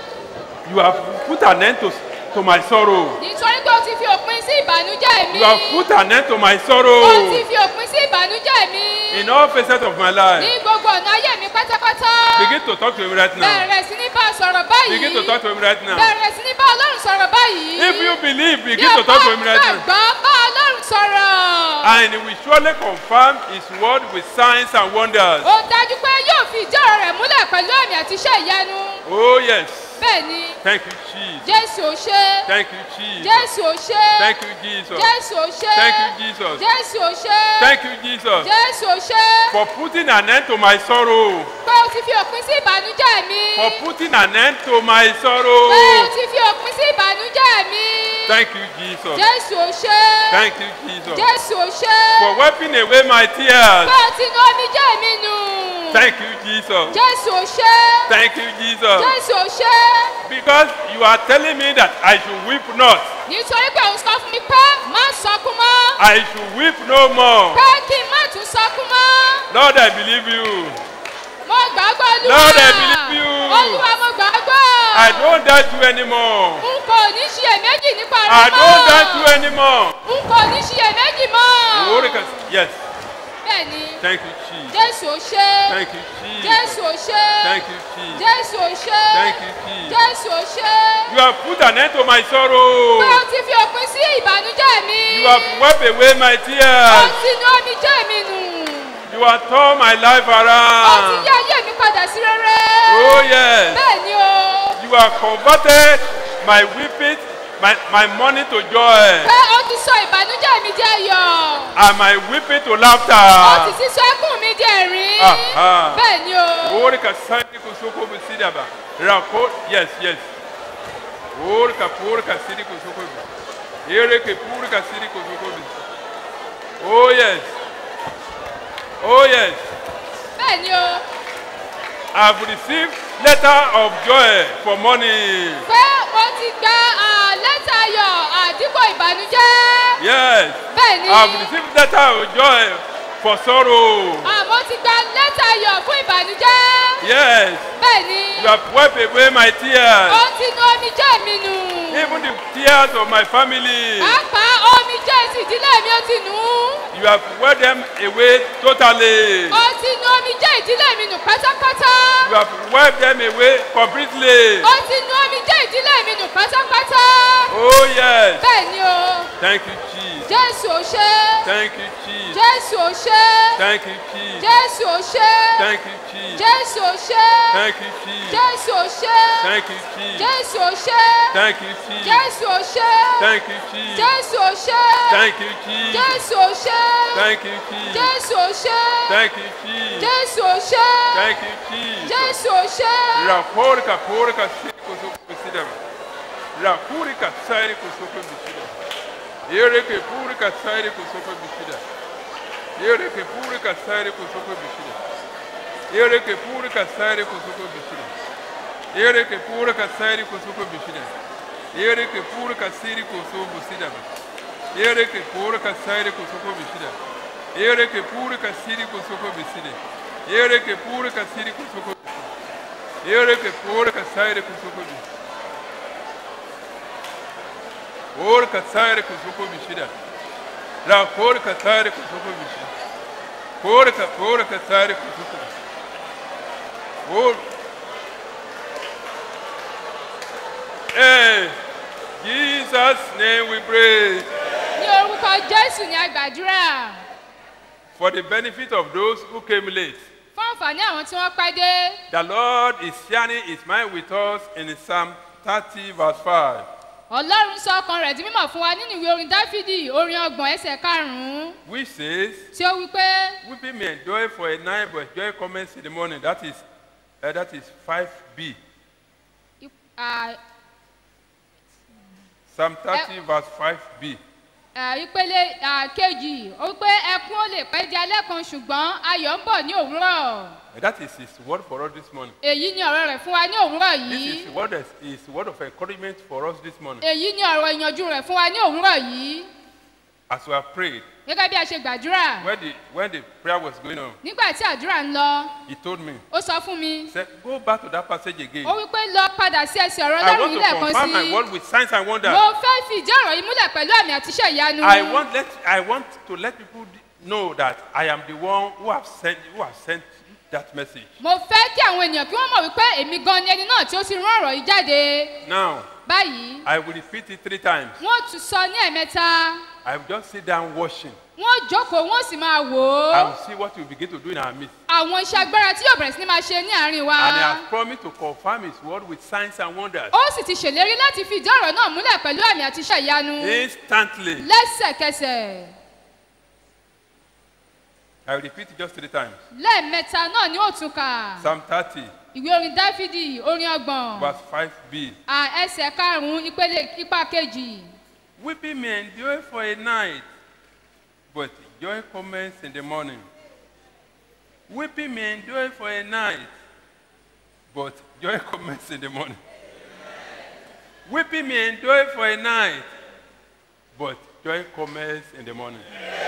you have put an end to, to my sorrow. nítorí pé o ti fi òpin sí ìbànújẹ́ mi. You have put an end to my o ti sorrow. fi òpin sí ìbànújẹ́ mi. In all facets of my ní life, gbogbo ọ̀nà ayé mi pátápátá. begin to talk to him right now. bẹ̀rẹ̀ sí ní bá a sọ̀rọ̀ báyìí. Begin to talk to him right now. bẹ̀rẹ̀ sí ní bá ọlọ́run sọ̀rọ̀ báyìí. If you believe, bí begin o to talk to bá him right now. gbàgbọ́ bá ọlọ́run sọ̀rọ̀. And he will surely confirm his word with signs and wonders. ó dájú pé yóò fi ìdí ọ̀rọ̀ rẹ̀ múlẹ̀ pẹ̀lú àmì àti iṣẹ́ ìyanu. Oh, yes. bẹ́ẹ̀ ni Thank you, Jesus. jésù ò ṣe. Thank you, Jesus. jésù ò ṣe. Thank you, Jesus. jésù ò ṣe. Thank you, Jesus. jésù ò ṣe. Thank you, Jesus, jésù ò ṣe. for putting an end to my sorrow. pé o ti fi òpin sí ìbànújẹ́ mi. For putting an end to my sorrow. pé o ti fi òpin sí ìbànújẹ́ mi. Thank you, Jesus. jésù ò ṣe. Thank you, Jesus. jésù ò ṣe. For wiping away my tears. pé o ti nu omijé mi nù. Thank you, Jesus. jésù ò ṣe. Thank you, Jesus. jésù ò ṣe. Because you are telling me that I should weep not. nítorí pé òun sọ fún mi pé má sọkún mọ́. I should weep no more. pé kí n má tún sọkún mọ́. Lord, I believe you. mo gbàgbọ́ olúwa. Lord, I believe you. olúwa mo gbàgbọ́. I don't doubt you anymore. n kò ní ṣiyèméjì nípa rẹ I mọ́. don't doubt you anymore. n kò ní ṣiyèméjì mọ́. Glory to- Yes. bẹ́ẹ̀ni Thank you, Jesus. jésù ò ṣe. Thank you, Jesus. jésù ò ṣe. Thank you, Jesus. jésù ò ṣe. Thank you, Jesus. jésù ò ṣe. You have put an end to my sorrow. pé o ti fi òpin sí ìbànújẹ́ mi. You have wiped away my o tears. ti nu omijé mi nù. You have turned my life o ti around. yá ayé mi padà sí rere. Oh, yes. bẹ́ẹ̀ni o. You have converted my weeping, my, my mourning to joy, pé o ti sọ ìbànújẹ́ mi di ayọ̀. and my weeping to o ti laughter. sì sọ ẹkún mi di ẹ̀rín. Aha. bẹ́ẹ̀ni o. Glory to Sandi Kusoko Busidaba. Rako, yes, yes. Glory to Puri Kasidi Kusoko. Ere ke Puri Kasidi Kusoko. Oh yes. Oh yes. bẹ́ẹ̀ ni o I've received letter of joy for money. pé mo ti gba ah, lẹ́tà ayọ̀ àdínkù ìbànújẹ́ Yes. bẹ́ẹ̀ ni I've received letter of joy for sorrow. ah, mo ti gba lẹ́tà ayọ̀ fún ìbànújẹ́ Yes. bẹ́ẹ̀ ni You have wiped away my tears. ó ti nu omijé mi nù Even the tears of my family. pàápàá omijé ti ìdílé mi ó ti nù ú You have wiped them away totally. ó ti nu omijé ìdílé mi nù pátápátá You have wiped them away completely. ó ti nu omijé ìdílé mi nù pátápátá Oh yes. bẹ́ẹ̀ ni o Thank you, Jesus. jésù ò ṣe Thank you, Jesus. jésù ò ṣe Thank you, Jesus. jésù ò ṣe Thank you, Jesus. jésù ò ṣe Thank you, Jesus. jésù ò ṣe Thank you, Jesus. jésù ò ṣe Thank you, Jesus. jésù ò ṣe Thank you, Jesus. jésù ò ṣe Thank you, Jesus. jésù ò ṣe Thank you, Jesus. jésù ò ṣe Thank you, Jesus. jésù ò ṣe Thank you, Jesus. jésù ò ṣe Raporika porika siko soko bisida. Rakurika sairi kusoko bisida. Yereke purika sairi kusoko bisida. Yereke purika sairi kusoko bisida. Yereke purika sairi kusoko bisida. Yereke purika sairi kusoko bisida. Yereke purika siri kusoko bisida. Yereke purika sairi kusoko bisida. Yereke purika siri kusoko bisida. Yereke purika siri kusoko bisida. Yereke purika sairi kusoko bisida. Porca saire kusoko bishida. La porca saire kusoko bishida. Porca porca saire kusoko. Por. Hey, Jesus name we pray. ní orúkọ jésù ni a gbàdúrà For the benefit of those who came late, fún àǹfààní àwọn tí wọ́n pẹ́ dé the Lord is sharing his mind with us in Psalm 30 verse 5. ọlọ́run sọ ọkàn rẹ̀ di mímọ̀ fún wa nínú ìwé orin dáfídì orin ọgbọ̀n ẹsẹ̀ karùn-ún Which says, tí ó wí pé Weeping may endure for a night, but joy comes in the morning. That is, uh, that is 5b. à, Psalm 30 verse 5b. à, ìpele à, kejì ó wí pé ẹkún ó lè pẹ́ di alẹ́ kan ṣùgbọ́n ayọ̀ ń bọ̀ ní òwúrọ̀ That is his word for us this morning. èyí ni ọ̀rọ̀ rẹ̀ fún wa ní òwúrọ̀ This yìí is word, is, is word of encouragement for us this morning. èyí ni ọ̀rọ̀ ìyànjú rẹ̀ fún wa ní òwúrọ̀ yìí As we have prayed, gẹ́gẹ́ bí a ṣe gbàdúrà when the, when the prayer was going on, nígbà tí àdúrà ń lọ he told me, ó sọ fún mi he said, Go back to that passage again. ó wí pé lọ padà sí ẹsẹ̀ ọ̀rọ̀ I ọlọ́run want yìí to lẹ́ẹ̀kan confirm my sí word with signs and wonders. mo fẹ́ fi ìdí ọ̀rọ̀ yìí múlẹ̀ pẹ̀lú àmì àti iṣẹ́ ìyanu I want, let, I want to let people know that I am the one who have sent, who have sent that message. mo fẹ́ kí àwọn ènìyàn kí wọ́n mọ̀ wípé èmi gan ni ẹni náà tí ó ti rán ọ̀rọ̀ yìí jáde Now, báyìí I will repeat it three times. wọ́n tún sọ ní ẹ̀mẹ́ta I will just sit down watching wọ́n jókòó wọ́n sì máa wò ó and see what we begin to do in our midst. àwọn iṣẹ́ agbára tí yóò bẹ̀rẹ̀ sí ní máa ṣe ní àárín wa And he has promised to confirm his word with signs and wonders. ó sì ti ṣèlérí láti fi ìdí ọ̀rọ̀ náà múlẹ̀ pẹ̀lú àmì àti iṣẹ́ ìyanu Instantly. lẹ́sẹ̀kẹsẹ̀ I will repeat it just three times. lẹ́ẹ̀mẹ́ta náà ni ó tún kà Psalm 30, ìwé orin dáfídì orin ọgbọ̀n verse 5b. à, ẹsẹ̀ karùn-ún ìpele ipa kejì Weeping may endure for a night, but joy comes in the morning. Weeping may endure for a night, but joy comes in the morning. Weeping may endure for a night, but joy comes in the morning.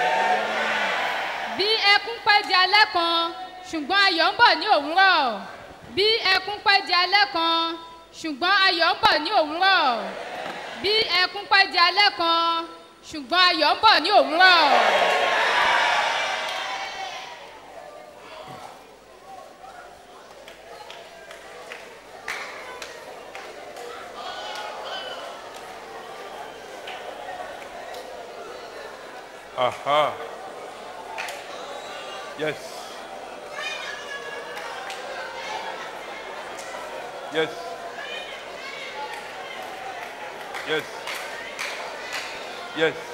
bí ẹkún pẹ́ di alẹ́ kan ṣùgbọ́n ayọ̀ ń bọ̀ ní òwúrọ̀ bí ẹkún pẹ́ di alẹ́ kan ṣùgbọ́n ayọ̀ ń bọ̀ ní òwúrọ̀ bí ẹkún pẹ́ di alẹ́ kan ṣùgbọ́n ayọ̀ ń bọ̀ ní òwúrọ̀. Aha. Yes. Yes. Yes. Yes.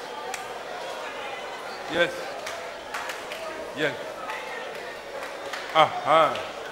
Yes. Yes. Aha.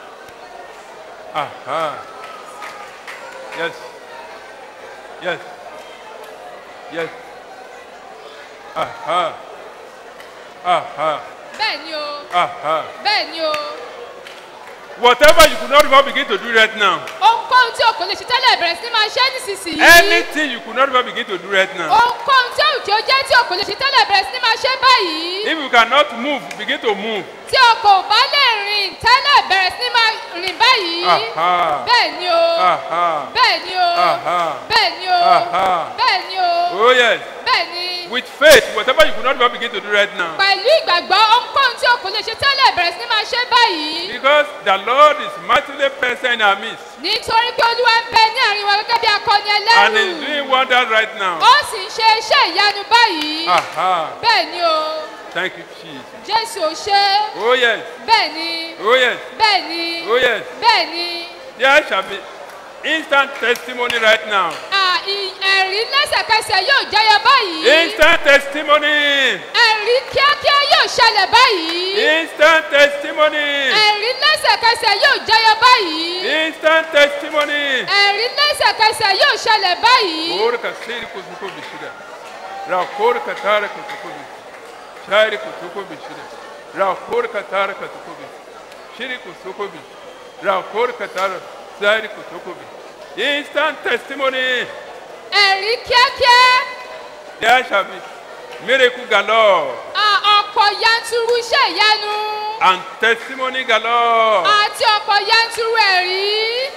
Aha. Yes. Yes. Yes. Aha. Aha. bẹ́ẹ̀ ni o Aha. bẹ́ẹ̀ ni o Whatever you could not even begin to do right now. ohunkóhun tí o kò lè ṣe tẹ́lẹ̀ bẹ̀rẹ̀ sí ní máa ṣe é nísinsìnyí Anything you could not even begin to do right now. ohunkóhun tí òkè ó jẹ́ tí o kò lè ṣe tẹ́lẹ̀ bẹ̀rẹ̀ sí ní máa ṣe é báyìí If you cannot move, begin to move. tí o kò bá lè rìn tẹ́lẹ̀ bẹ̀rẹ̀ sí ní máa rìn báyìí Aha. bẹ́ẹ̀ ni o Aha. bẹ́ẹ̀ ni o Aha. bẹ́ẹ̀ ni o Aha. bẹ́ẹ̀ ni o Oh yes. bẹ́ẹ̀ ni With faith, whatever you could not even begin to do right now. pẹ̀lú ìgbàgbọ́ ohunkóhun tí o kò lè ṣe tẹ́lẹ̀ bẹ̀rẹ̀ sí ní máa ṣe é báyìí Because the Lord is mightily present in our midst. nítorí pé olúwa ń bẹ ní àárín wa gẹ́gẹ́ bí akọni And ẹlẹ́rù is doing wonders right now. ó sì ń ṣe iṣẹ́ ìyanu báyìí Aha. bẹ́ẹ̀ ni o Thank you, Jesus. jésù ò ṣe é Oh yes. bẹ́ẹ̀ ni Oh yes. bẹ́ẹ̀ ni Oh yes. bẹ́ẹ̀ ni There shall be instant testimony right now. à, ì- ẹ̀rí lẹ́sẹ̀kẹsẹ̀ yóò jẹyọ báyìí Instant testimony. ẹ̀rí kíákíá yóò ṣẹlẹ̀ báyìí Instant testimony. ẹ̀rí lẹ́sẹ̀kẹsẹ̀ yóò jẹyọ báyìí Instant testimony. ẹ̀rí lẹ́sẹ̀kẹsẹ̀ yóò ṣẹlẹ̀ báyìí Kore ka siri kusuko bishida. Ra kore ka tara kusuko bi. Shari kusuko bishida. Ra kore ka tara kusuko bi. Shiri kusuko bi. Ra kore ka tara shari kusuko bi. Instant testimony. ẹ̀rí kíákíá There shall be miracle galore à, ọ̀pọ̀ yanturu iṣẹ́ ìyanu and testimony galore. àti ọ̀pọ̀ yanturu ẹ̀rí.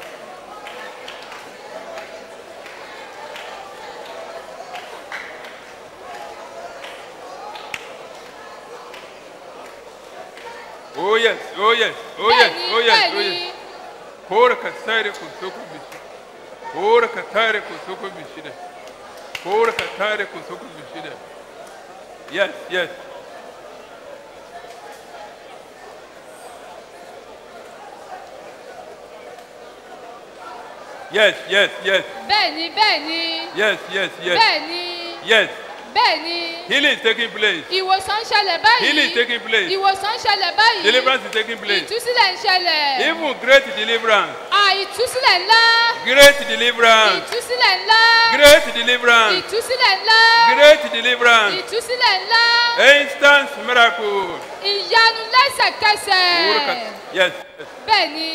Oh yes, oh yes, oh yes, Bẹ́ẹ̀ni, oh yes, oh bẹ́ẹ̀ni. yes. Kore ka tare kusuko bishida. Kore ka tare kusuko bishida. Kore ka tare kusuko bishida. Yes, yes. Yes, yes, yes, bẹ́ẹ̀ni bẹ́ẹ̀ni yes, yes, yes, bẹ́ẹ̀ni yes. bẹ́ẹ̀ni Healing is taking place. ìwòsàn ń ṣẹlẹ̀ báyìí Healing is taking place. ìwòsàn ń ṣẹlẹ̀ báyìí Deliverance is taking place. ìtúsílẹ̀ ń ṣẹlẹ̀ Even great deliverance. à ìtúsílẹ̀ ńlá Great deliverance. ìtúsílẹ̀ ńlá Great deliverance. ìtúsílẹ̀ ńlá Great deliverance. ìtúsílẹ̀ ńlá Instant miracle. ìyanu lẹ́sẹ̀kẹsẹ̀ Yes. bẹ́ẹ̀ni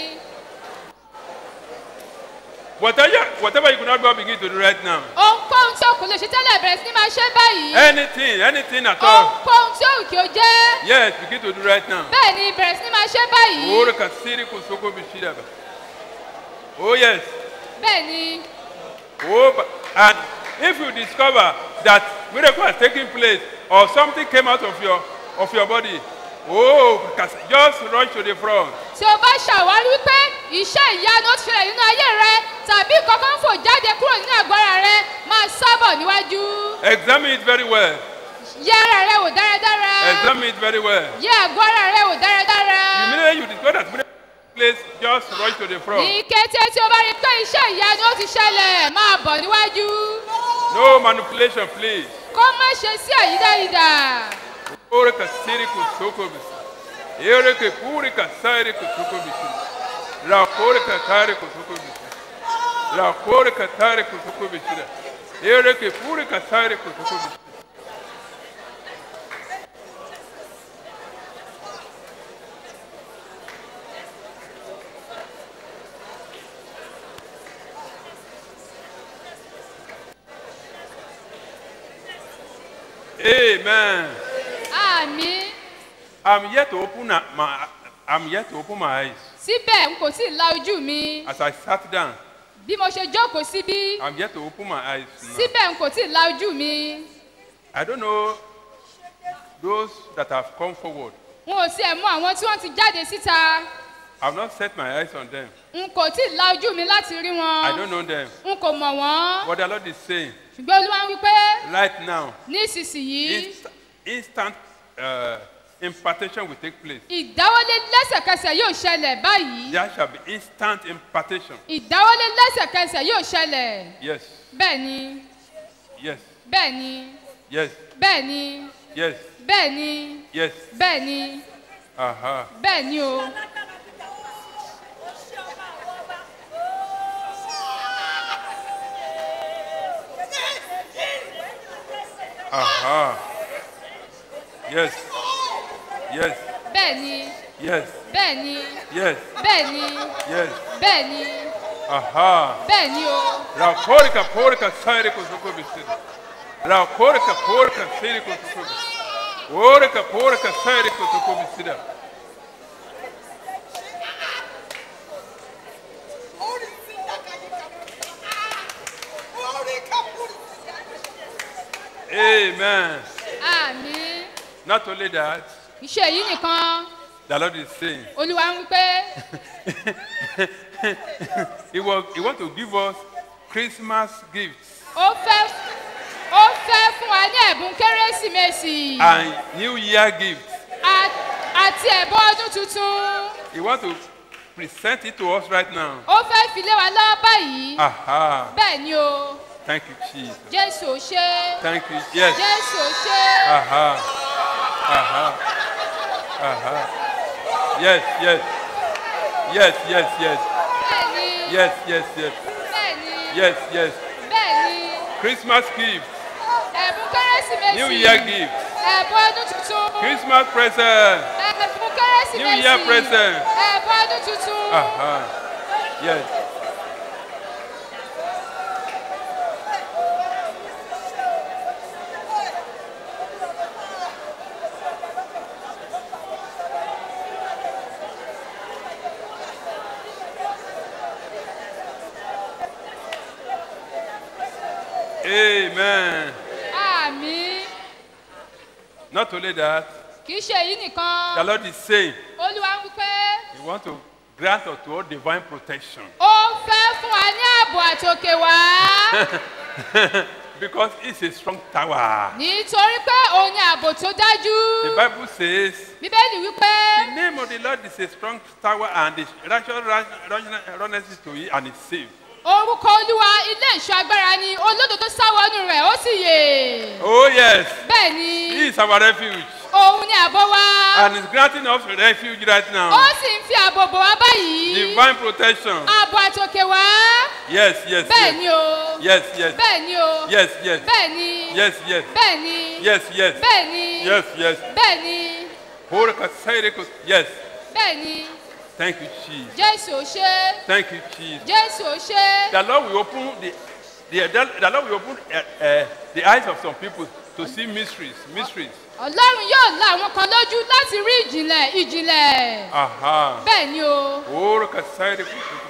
Whatever, whatever you could not even begin to do right now. ohunkóhun tí o kò lè ṣe tẹ́lẹ̀ bẹ̀rẹ̀ sí ní máa ṣe báyìí Anything, anything at all. ohunkóhun tí òun kì ó jẹ́ Yes, begin to do right now. bẹ́ẹ̀ni bẹ̀rẹ̀ sí ní máa ṣe báyìí Ore kasiri kusoko bishidaba. Oh yes. bẹ́ẹ̀ni Oh, but- and if you discover that miracle has taken place or something came out of your of your body, oh, kas- just rush to the front. tí o bá ṣàwárí wípé iṣẹ́ ìyanu ó ti ṣẹlẹ̀ nínú ayé rẹ tàbí kankan fò jáde kúrò nínú àgọ́ ara rẹ máa sábọ̀ níwájú Examine it very well. yẹ ara rẹ wò dáradára Examine it very well. yẹ àgọ́ ara rẹ wò dáradára Immediately you discover that miracle place, just rush to the front. ní kété tí o bá rí i pé iṣẹ́ ìyanu ó ti ṣẹlẹ̀ máa bọ̀ níwájú No manipulation, please. kó má ṣe sí àyídáyidà Ore kasiri kusoko bisi. Ere ke kuri kasari kusoko bisi. La kore katari kusoko bisi. La kore katari kusoko bisi. Ere ke kuri kasari kusoko bisi. Amen. àmì I'm yet to open a- my I'm yet to open my eyes. síbẹ̀ n kò tí ì la ojú mi As I sat down, bí mo ṣe jókòó síbí I'm yet to open my eyes. now. síbẹ̀ n kò tí ì la ojú mi I don't know those that have come forward. n ò sí ẹ̀ mú àwọn tí wọ́n ti jáde síta I've not set my eyes on them. n kò tí ì la ojú mi láti rí I wọn don't know them. n kò mọ̀ wọ́n What the Lord is saying ṣùgbọ́n olúwa ń wí pé right now, nísinsìnyí inst- instant uh, impartation will take place. ìdáwọ́lé lẹ́sẹ̀kẹsẹ̀ yóò ṣẹlẹ̀ báyìí There shall be instant impartation. ìdáwọ́lé lẹ́sẹ̀kẹsẹ̀ yóò ṣẹlẹ̀ Yes, bẹ́ẹ̀ ni yes, bẹ́ẹ̀ ni yes, bẹ́ẹ̀ ni yes, bẹ́ẹ̀ ni yes. bẹ́ẹ̀ ni Aha. bẹ́ẹ̀ ni o. Aha. Yes. Yes. bẹ́ẹ̀ ni Yes. bẹ́ẹ̀ ni Yes. bẹ́ẹ̀ ni Yes. bẹ́ẹ̀ ni Aha. bẹ́ẹ̀ ni o. Rakorika porika sairi kusuko bisiri. Rakorika porika sairi kusuko bisiri. Orika porika sairi kusuko bisiri. Amen. àmì Not only that, iṣẹ́ èyí nìkan the Lord is saying, olúwa ń wí pé he, was, he want to give us Christmas gifts ó fẹ́ ó fẹ́ fún wa ní ẹ̀bùn kérésìmesì and New Year gifts. a- àti ẹ̀bùn ọdún tuntun He want to present it to us right now. ó fẹ́ fi lé wa lọ́wọ́ báyìí Aha. bẹ́ẹ̀ ni o Thank you, Jesus. jésù ò ṣe Thank you. Yes. jésù ò ṣe Aha. Aha. Aha. Yes, yes. Yes, yes, yes. bẹ́ẹ̀ ni Yes, yes, yes. bẹ́ẹ̀ ni Yes, yes. bẹ́ẹ̀ ni Christmas gift. ẹ̀bùn kérésìmesì New Year gift. ẹ̀bùn ọdún tuntun Christmas present. ẹ̀bùn kérésìmesì New Year present. ẹ̀bùn ọdún tuntun. Aha. Yes. Amen. àmì Not only that, kì í ṣe èyí the nìkan Lord is saying olúwa ń wí pé He wants to grant us to all divine protection. ó fẹ́ fún wa ní ààbò àtòkè wá because it's a strong tower. nítorí pé òun ni ààbò tó dájú The Bible says bíbélì wí pé the name of the Lord is a strong tower and the righteous run- run- runneth to it and is safe. orúkọ olúwa ilé ìṣọ́ agbára ni olódodo sáwọnú rẹ̀ ó sì yè Oh yes, bẹ́ẹ̀ ni He is our refuge òun ni ààbò wa and is granting us refuge right ó now. sì ń fi ààbò bò wá báyìí Divine protection. ààbò àtòkè wá Yes, yes, bẹ́ẹ̀ yes. ni o Yes, yes. bẹ́ẹ̀ ni o Yes, yes. bẹ́ẹ̀ ni Yes, yes. bẹ́ẹ̀ ni Yes, yes. bẹ́ẹ̀ ni Yes, yes. bẹ́ẹ̀ ni Horika Sairiko- Yes. bẹ́ẹ̀ ni Thank you, Jesus. jésù ò ṣe Thank you, Jesus. jésù ò ṣe The Lord will open the, the, the Lord will open uh, uh, the eyes of some people to see mysteries, mysteries. ọlọ́run yóò la àwọn kan lójú láti rí ìjìnlẹ̀ ìjìnlẹ̀ Aha. bẹ́ẹ̀ ni o Horika Sairiko.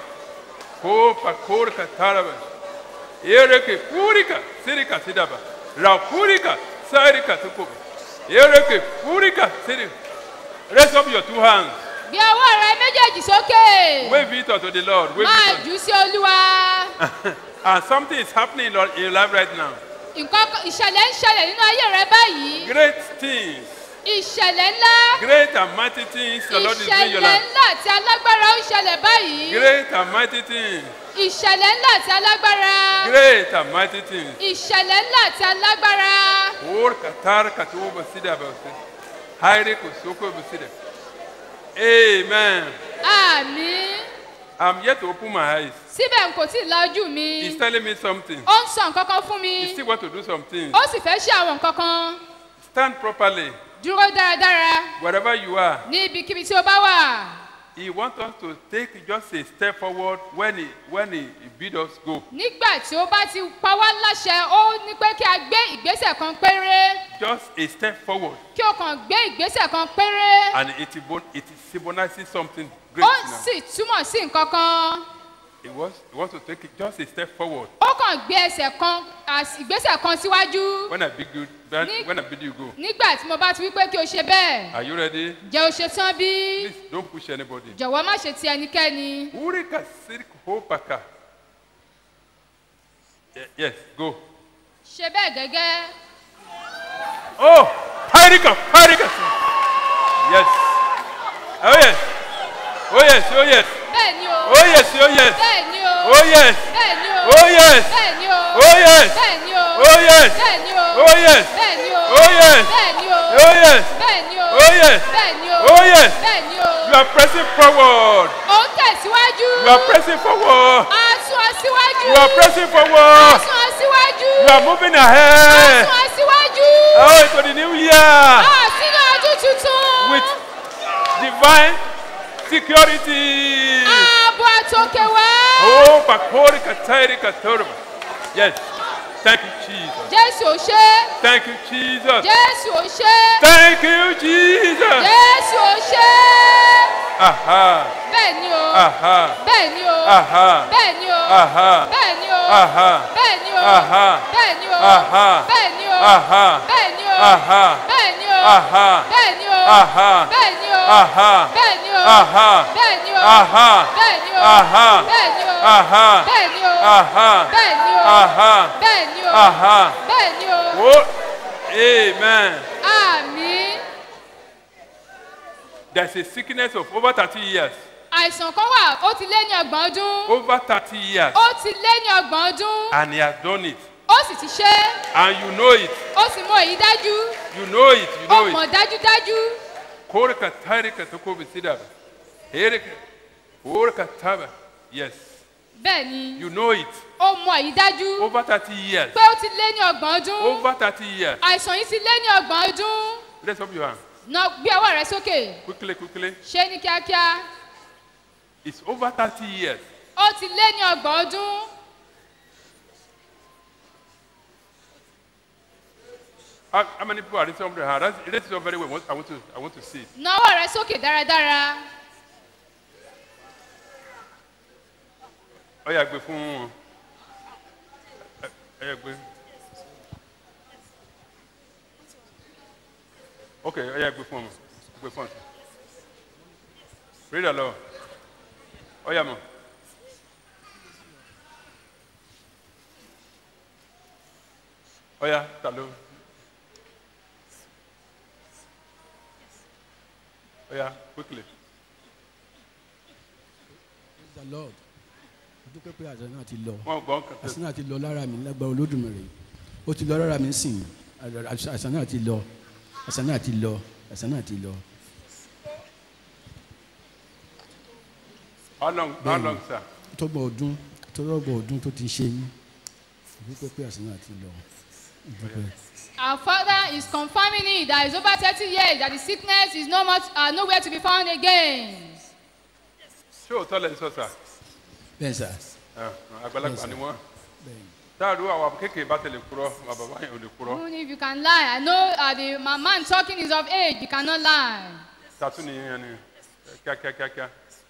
Kopa Korika Taraba. Ereke Purika Sirika Sidaba. Rapurika Sairika Tukuba. Ereke Purika Sirika. Raise up your two hands. gbé ọwọ́ rẹ méjèèjì sókè Wave it unto the Lord. Wave máa it jù ú sí olúwa unto And something is happening in your, in your life right now. nǹkan kan- ìṣẹ̀lẹ̀ ń ṣẹlẹ̀ nínú ayé rẹ báyìí Great things. ìṣẹ̀lẹ̀ ńlá Great and mighty things the Lord is doing in your ìṣẹ̀lẹ̀ life. ńlá àti alágbára ń ṣẹlẹ̀ báyìí Great and mighty things. ìṣẹ̀lẹ̀ ńlá àti alágbára Great and mighty things. ìṣẹ̀lẹ̀ ńlá àti alágbára Or katar katuba sida basi. Haire kusoko basida. Amen. àmì I'm yet to open my eyes. síbẹ̀ n kò tí ì la ojú mi He's telling me something. ó ń sọ nǹkan kan fún He mi still want to do some things. ó sì fẹ́ ṣe àwọn nǹkan kan Stand properly dúró dáradára wherever you are. ní ibikíbi tí ó bá wà He wants us to take just a step forward when he when he, he bid us go. nígbà tí ó bá ti pa wá láṣẹ ó ní pé kí a gbé ìgbésẹ̀ kan péré Just a step forward. kí o kàn gbé ìgbésẹ̀ kan péré And it, symbol- it symbolizes something great ó now. sì túmọ̀ sí nǹkan kan He wants, he wants to take it just a step forward. ó kàn gbé ẹsẹ̀ kan às- ìgbésẹ̀ kan síwájú When I bid you, when, Ní- when I bid you go. nígbà tí mo bá ti wí pé kí o ṣe bẹ́ẹ̀ Are you ready? jẹ́ o ṣe tán bí Please don't push anybody. jọ̀wọ́ má ṣe ti ẹnikẹ́ni Urika sirik hopaka. Ye- Yes, go. ṣe bẹ́ẹ̀ gẹ́gẹ́ Oh, Harika, Harika. Yes. Oh yes. Oh yes, oh yes. bẹ́ẹ̀ ni o Oh yes, oh yes. bẹ́ẹ̀ ni o Oh yes. bẹ́ẹ̀ ni o Oh yes. bẹ́ẹ̀ ni o Oh yes. bẹ́ẹ̀ ni o Oh yes. bẹ́ẹ̀ ni o Oh yes. bẹ́ẹ̀ ni o Oh yes. bẹ́ẹ̀ ni o Oh yes. bẹ́ẹ̀ ni o Oh yes. bẹ́ẹ̀ ni o Oh yes. bẹ́ẹ̀ ni o You are pressing forward. ó ń tẹ̀síwájú You are pressing forward. a sún ọ síwájú You are pressing a forward. sún ọ síwájú You are moving a ahead. sún ọ síwájú Oh, into the new year. a sínú divine security. ààbò àtòkè wá. Oh, Bakori Katari Katorba. Yes. Thank you, Jesus. jésù ò ṣe. Thank you, Jesus. jésù ò ṣe. Thank you, Jesus. jésù ò ṣe. Aha. bẹ́ẹ̀ ni o. Aha. bẹ́ẹ̀ ni o. Aha. bẹ́ẹ̀ ni o. Aha. bẹ́ẹ̀ ni o. Aha. bẹ́ẹ̀ ni o. Aha. bẹ́ẹ̀ ni o. Aha. bẹ́ẹ̀ ni o. Aha. bẹ́ẹ̀ ni o. Aha. bẹ́ẹ̀ ni o. Aha. bẹ́ẹ̀ ni o. Aha. bẹ́ẹ̀ ni o. Aha. bẹ́ẹ̀ ni o. Aha. bẹ́ẹ̀ ni o. Aha. bẹ́ẹ̀ ni o. Aha. bẹ́ẹ̀ ni o. Aha. bẹ́ẹ̀ ni o. Aha. bẹ́ẹ̀ ni o. Aha. bẹ́ẹ̀ ni o. Aha. bẹ́ẹ̀ ni o. Oh. Amen. àmín. There's a sickness of over 30 years. àìsàn kan wà ó ti lé ní ọgbọ̀n ọdún. Over 30 years. ó ti lé ní ọgbọ̀n ọdún. And he has done it. ó sì ti ṣe é. And you know it. ó sì mọ èyí dájú. You know it. You ó know mọ̀ it. dájúdájú. Korka tarika toko bisidaba. Erika. Korka taba. Yes. bẹ́ẹ̀ ni You know it. ó mọ èyí dájú. Over 30 years. pé ó ti lé ní ọgbọ̀n ọdún. Over 30 years. àìsàn yìí ti lé ní ọgbọ̀n ọdún. Raise up your hand. na gbé ọwọ́ rẹ sókè. Quickly, quickly. ṣé ní kíákíá. It's over 30 years. ó ti lé ní ọgbọ̀n ọdún. How, how many people are raising up their hand? That's- Raise it up very well. I want- I want to, I want to see it. na ọwọ́ rẹ sókè dáradára. Ó yá gbé fún wọn. Ẹ- Ẹ yá gbé. Ok, ó yá gbé fún wọn. Gbé fún wọn. Read along. Ó yá mọ̀. Ó yá, ta ló? Ó yá, quickly. the lord mo dúpẹ́ pé àṣà náà ti lọ Wọ́n gbọ́ nǹkan àṣà náà ti lọ lára mi lágbára olódùmarè ó ti lọ lára mi sìn àṣà náà ti lọ àṣà náà ti lọ àṣà náà ti lọ. How long, how long, sir? tọgbọ̀n ọdún tọgbọ̀n ọdún tó ti ṣe yín mo dúpẹ́ pé àṣà náà ti lọ. Mo dúpẹ́. Our father is confirming it that it's over 30 years that the sickness is no more, uh, nowhere to be found again. Ṣé òótọ́ lẹ ń sọ sà? bẹ́ẹ̀ sà Ah, Àgbàlagbà Yes, ni sir. wọ́n. bẹ́ẹ̀ Dáàdú àwọn kéèké bá tẹ̀lé kúrọ́, bàbá yẹn ò lè kúrọ́. Even if you can lie, I know uh, the my man talking is of age, you cannot lie. Tàtú ni yẹn ni kíákíá kíákíá.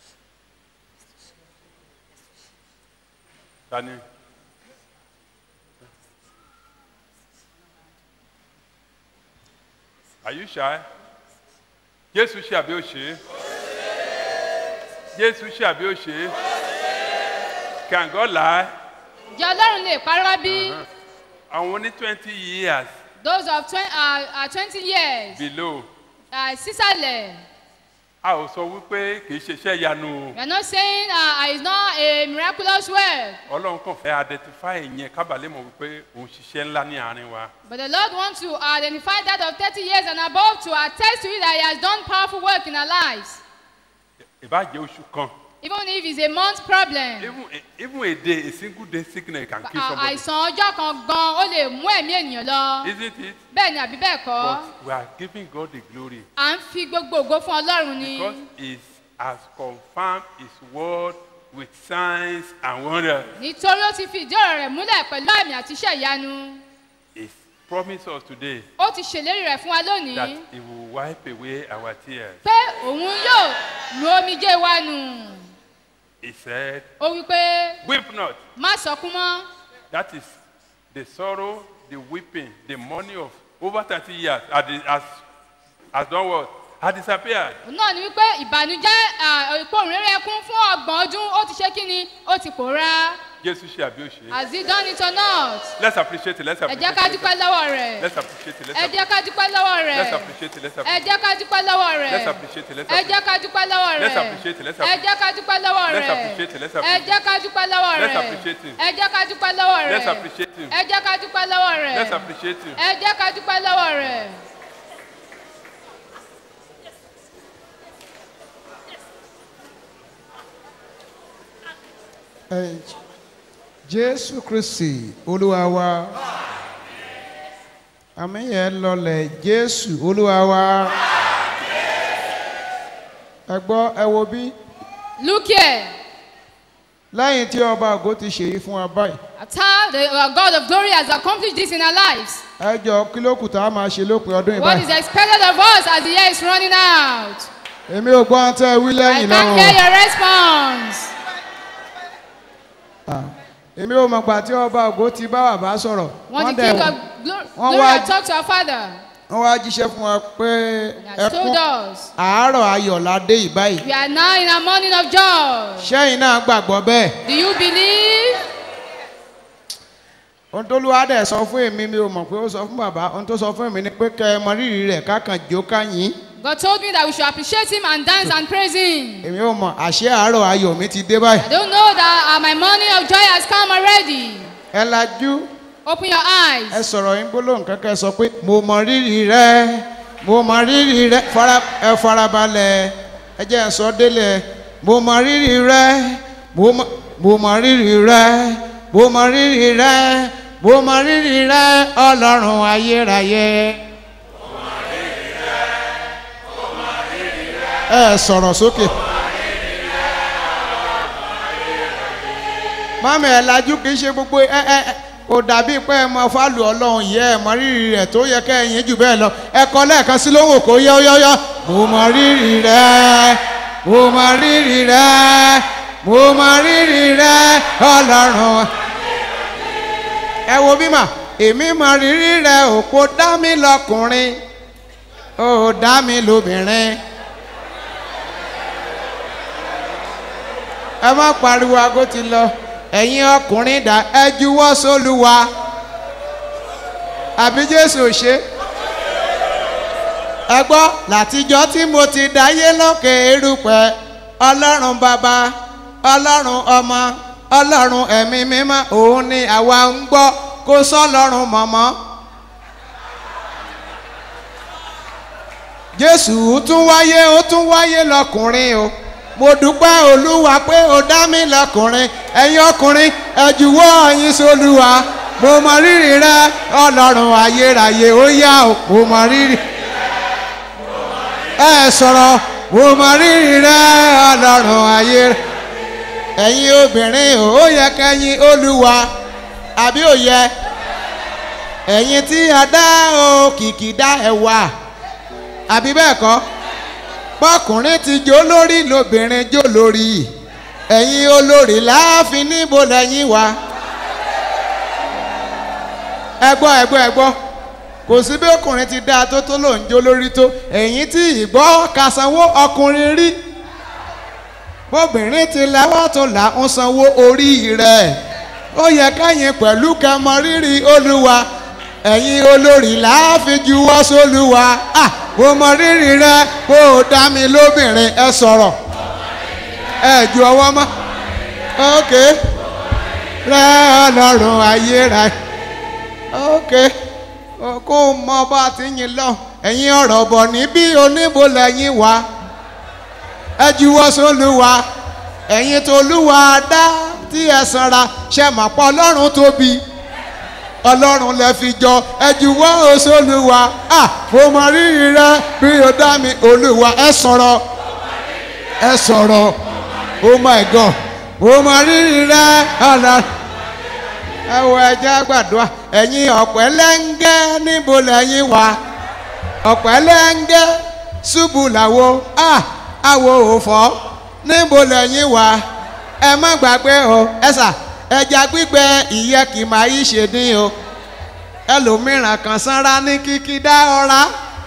Tani. Are you shy? Jésù ṣe àbí ó ṣe é? Jésù ṣe àbí ó ṣe é? Can God lie? Ǹjẹ́ Ọlọ́run lè parọ́ bí? Àwọn ní twenty years Those of twen- uh, uh, 20 years, below. uh, sísàlẹ̀. A ò sọ wípé kì í ṣe iṣẹ́ ìyanu o. We are not saying uh, it's not a miraculous work, Ọlọ́run kàn fẹ́ identify ìyẹn kábàlẹ̀ mọ̀ wípé òun ṣiṣẹ́ ńlá ní àárín wa. but the Lord wants to identify that of 30 years and above to attest to it that He has done powerful work in our lives. Ìbájẹ́ oṣù kan. Even if it's a month problem. Even a, even a day, a single day sickness can kill À- somebody. àìsàn ọjọ́ kan gan ó lè mú ẹ̀mí ènìyàn lọ. Isn't it? bẹ́ẹ̀ ni àbí bẹ́ẹ̀ kọ́ But we are giving God the glory à ń fi gbogbo ògo fún ọlọ́run ni because He has confirmed His word with signs and wonders. nítorí ó ti fi ìdí ọ̀rọ̀ rẹ̀ múlẹ̀ pẹ̀lú àmì àti iṣẹ́ ìyanu He promised us today ó ti ṣèlérí rẹ̀ fún wa that lónìí He will wipe away our tears. pé òun yóò nu omijé wa nù He said, ó wí pé Weep not. má sọkún mọ́ That is the sorrow, the weeping, the money of over 30 years has, has, has done what? Has disappeared. òun náà ni wípé ìbànújẹ́ ìpòrúnrẹ́rẹ́ ẹkún fún ọgbọ̀n ọdún ó ti ṣe kí ni ó ti pòórá Jesus ṣe àbí ó ṣe. has he done it or not Let's appreciate it. Let's ẹ jẹ́ appreciate ká it. dúpẹ́ lọ́wọ́ rẹ̀ Let's appreciate it. Let's ẹ jẹ́ ká dúpẹ́ lọ́wọ́ rẹ̀ Let's appreciate it. Let's ẹ appreciate jẹ́ ká dúpẹ́ lọ́wọ́ rẹ̀ Let's appreciate it. Let's ẹ jẹ́ ká dúpẹ́ lọ́wọ́ rẹ̀ Let's appreciate it. Let's ẹ jẹ́ ká dúpẹ́ lọ́wọ́ Let's rẹ̀ appreciate it. Let's ẹ appreciate jẹ́ ká dúpẹ́ lọ́wọ́ rẹ̀ Let's appreciate him. ẹ jẹ́ ká dúpẹ́ lọ́wọ́ rẹ̀ Let's appreciate him. ẹ jẹ́ ká dúpẹ́ lọ́wọ́ rẹ̀ Let's appreciate him. ẹ jẹ́ ká dúpẹ́ lọ́wọ́ rẹ̀. Ẹ, jésù kristi olúwa wa àmì yẹn lọlẹ̀ jésù olúwa wa ẹ gbọ́ ẹ wo bí Look here. lẹ́yìn tí ọba ògo ti ṣèyí fún wa báyìí After the uh, God of glory has accomplished this in our lives, ẹ jọ kí ló kù tá a máa ṣe lópin ọdún yìí what is báyìí. expected of us as the year is running out? èmi ò gbọ́ tẹ́ ẹ wí I lẹ́yìn can't hear náà your response. èmi ò mọ̀ gbà tí ọba ògo ti bá bàbá sọ̀rọ̀ When the dẹ̀ King wọ́n of Glo- wọ́n Glory wá- had talked to our Father, wọ́n wá jíṣẹ́ fún wa pé He has told us àárọ̀ ayọ̀ la dé yìí báyìí we are now in a morning of joy. ṣẹ́yìn náà gbàgbọ́ bẹ́ẹ̀ Do you believe? ohun tó lùwà dẹ̀ sọ fún èmi mi ò mọ̀ pé ó sọ fún bàbá ohun tó sọ fún èmi ni pé kẹ́ ẹ mọ rírì rẹ̀ kákan jó káyìn God told me that we should appreciate Him and dance and praise Him. èmi ò mọ̀ àṣẹ àárọ̀ ayọ̀ mi ti dé báyìí I don't know that uh, my morning of joy has come already. ẹ lajú Open your eyes. ẹ sọ̀rọ̀ yín gbólóhùn kankan sọ pé mo mọ rírì rẹ mo mọ rírì rẹ fara ẹ farabalẹ̀ ẹ jẹ́ ẹ sọ délẹ̀ mo mọ rírì rẹ mo mọ mo mọ rírì rẹ mo mọ rírì rẹ mo mọ rírì rẹ ọlọ́run ayérayé. ẹ sọ̀rọ̀ sókè. mọ́mí ẹ̀ lajú kì í ṣe gbogbo ẹ ẹ ẹ kò dàbí pé ẹ mọ fálù ọlọ́run yẹ ẹ mọ rírì rẹ̀ tó yẹ kẹ́ ẹ̀yìn jù bẹ́ẹ̀ lọ ẹ kọ́ lẹ́ẹ̀kan sí lóhùn kó yọ yọ yọ. mo mọ rírì rẹ mo mọ rírì rẹ mo mọ rírì rẹ ọlọ́run. ẹ wo bí mà èmi mọ rírì rẹ òpó dá mi lọkùnrin ó dá mi lóbìnrin. ẹ má pariwo aago ti lọ ẹ̀yin ọkùnrin dà ẹ juwọ́ sólúwa àbí jésù ò ṣe ẹ gbọ́ látijọ́ tí mo ti dáyé lókè erùpẹ̀ ọlọ́run bàbá ọlọ́run ọmọ ọlọ́run ẹ̀mí mímọ́ òun ni àwa ń gbọ́ kó sọ́lọ́run mọ̀mọ́. jésù tún wáyé ó tún wáyé lọkùnrin o mo dúpẹ́ olúwa pé o dá mi lọkùnrin ẹ̀yin ọkùnrin ẹ jùwọ́ yín sólúwa mo mọ rírì rẹ ọlọ́run ayérayé ó yá o mo mọ rírì ẹ sọ̀rọ̀ mo mọ rírì rẹ ọlọ́run ayérayé ẹ̀yin obìnrin o ó yẹ kẹ́yìn olúwa àbí ò yẹ ẹ̀yin tí a dá o kìkì dá ẹ̀wà àbí bẹ́ẹ̀ kọ́ bọ́kùnrin ti jó lórí lóbìnrin jó lórí ẹ̀yin olórí láàfin níbo lẹ́yìn wa. ẹ gbọ́ ẹ gbọ́ ẹ gbọ́ kò sí bí ọkùnrin ti dáa tó tó lòún jó lórí tó ẹ̀yin tí ìgbọ́ ka sanwó ọkùnrin rí bóbìnrin ti lẹ́wọ́ tó là ń sanwó orí rẹ̀ ó yẹ káyìn pẹ̀lú kẹmọ rírì olúwa ẹ̀yin olórí láàfin juwọ́ sólúwa ah mo mọ rírì rẹ kó o dá mi lóbìnrin ẹ sọ̀rọ̀ ẹ ju ọwọ́ mọ́ ok rẹ ọlọ́run ayéra ok kó o mọ bá a ti yin lọ ẹ̀yin ọ̀rọ̀ bọ̀ níbí oníbo lẹ́yìn wá ẹ juwọ́ sólúwa ẹ̀yin tolúwa dá tí ẹ sanra ṣe mọ̀ pọ̀ ọlọ́run tóbi ọlọ́run lẹ fi jọ ẹjúwọ́ oṣooṣùwà à mo mọ rírì rẹ bí o dá mi olúwa ẹ sọ̀rọ̀ ẹ sọ̀rọ̀ oh my god mo mọ rírì rẹ ọ̀nà ẹ wọ ẹjẹ àgbàdo ẹ̀yin ọ̀pẹ́ lẹ́ńgẹ́ níbo lẹ́yìn wá ọ̀pẹ́ lẹ́ńgẹ́ ṣubú làwo à àwo òfò níbo lẹ́yìn wá ẹ má gbàgbé o ẹ sà ẹja gbígbẹ ìyẹ́ kì máa yí ṣe dín o ẹlòmíràn kan sanra ní kíkí dá ọra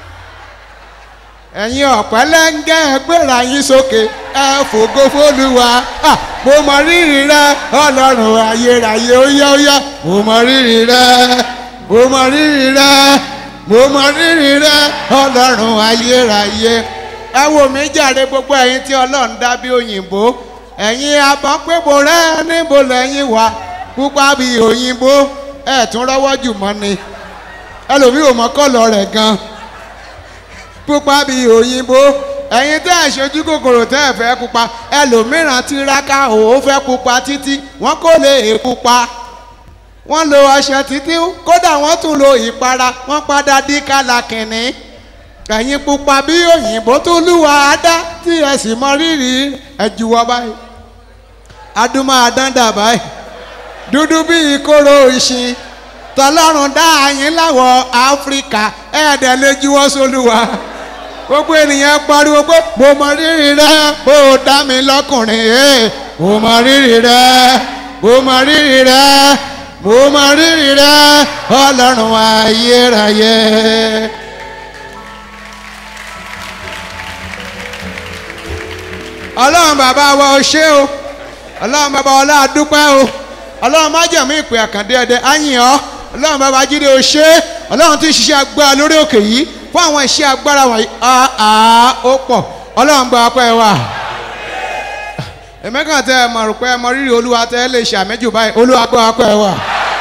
ẹ̀yin ọ̀pẹ́ lẹ́ńgẹ́ ẹgbẹ́ra yín sókè ẹ fògo fólúwa mo mọ rírì rẹ ọlọ́run ayérayé ó yá ó yá mo mọ rírì rẹ mo mọ rírì rẹ mo mọ rírì rẹ ọlọ́run ayérayé ẹ wò mí jàre gbogbo ẹ̀yin tí ọlọ́run dá bí òyìnbó ẹ̀yin abọ́pẹ́bò rẹ níbo lẹ́yìn wá pupa bíi òyìnbó ẹ̀ tún rọ́wọ́ jù mọ́ ni ẹlòmíì ò mọ kọ́lọ̀ rẹ̀ gan pupa bíi òyìnbó ẹ̀yin tẹ́ ẹ̀ ṣojú kòkòrò tẹ́ ẹ̀ fẹ́ pupa ẹlòmíràn tiraka òun fẹ́ pupa títí wọ́n kò lè pupa wọ́n lo ọṣẹ títí kódà wọ́n tún lo ìpara wọ́n padà dí kálá kìnní ẹ̀yin pupa bí òyìnbó tó lúwa dá tí ẹ sì mọ rírì ẹ juwọ́ báyìí adúmọ̀ àdáńdà báyìí dúdú bí ìkóró ìṣin tọlọ́run dá yín láwọ̀ áfíríkà ẹ̀ẹ́dẹ̀ lè juwọ́ sólúwa gbogbo ènìyàn pariwo pé mo mọ rírì rẹ bó o dá mi lọkùnrin ẹ mo mọ rírì rẹ mo mọ rírì rẹ mo mọ rírì rẹ ọlọ́run ayérayé. ọlọ́run bàbá wa o ṣé o ọlọ́run bàbá wa ọlọ́àdúpẹ́ o ọlọ́run májẹ̀mú ìpè àkàndé ẹ̀dẹ̀ áyìn ọ́ ọlọ́run bàbá jíde o ṣé ọlọ́run tí ń ṣiṣẹ́ agbára lórí òkè yìí fún àwọn iṣẹ́ agbára wọ̀nyí àá ó pọ̀ ọlọ́run gba ọpẹ́ wa èmi kàn tẹ ẹ mọ̀ rò pé ẹ mọ rírì olúwa tẹ ẹ lè ṣàmẹ́jù báyìí olúwa gba ọpẹ́ wa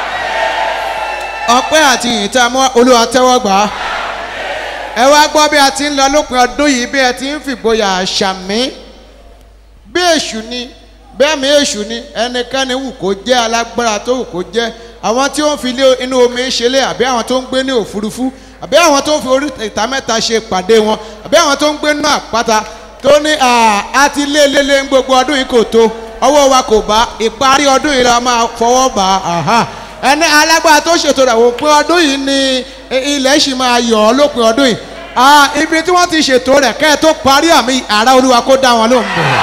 ọpẹ́ àti ìyìn tá a mú olúwa tẹ́wọ́ gbà á ẹ wá gbọ́ bí a ti ń lọ lópin ọdún yìí bí ẹ ti ń fìgboyà ṣàmì bí èṣù ni bẹ́ẹ̀ mi èṣù ni ẹnikẹ́ni wù kó jẹ́ alágbára tó wù kó jẹ́ àwọn tí ó ń fi ilé inú omi ṣẹlẹ̀ àbí àwọn tó ń gbé ní òfurufú àbí àwọn tó ń fi orí ìta mẹ́ta ṣe pàdé wọn àbí àwọn tó ń gbé nínú àpáta tó ní a ti lé lélé gbogbo ọdún yìí kò tó ọwọ́ wa kò bá ìparí ọdún yìí la máa fọwọ́ bá a ẹni alágbára tó ṣètò rẹ̀ wò pé ọdún yìí ni ilẹ̀ ṣì máa yọ̀ ọ́ lópin ọdún yìí ibi tí wọ́n ti ṣètò rẹ̀ kẹ́ ẹ tó parí àmì àrà olúwa kó dá wọn lóhùn bẹ̀rẹ̀.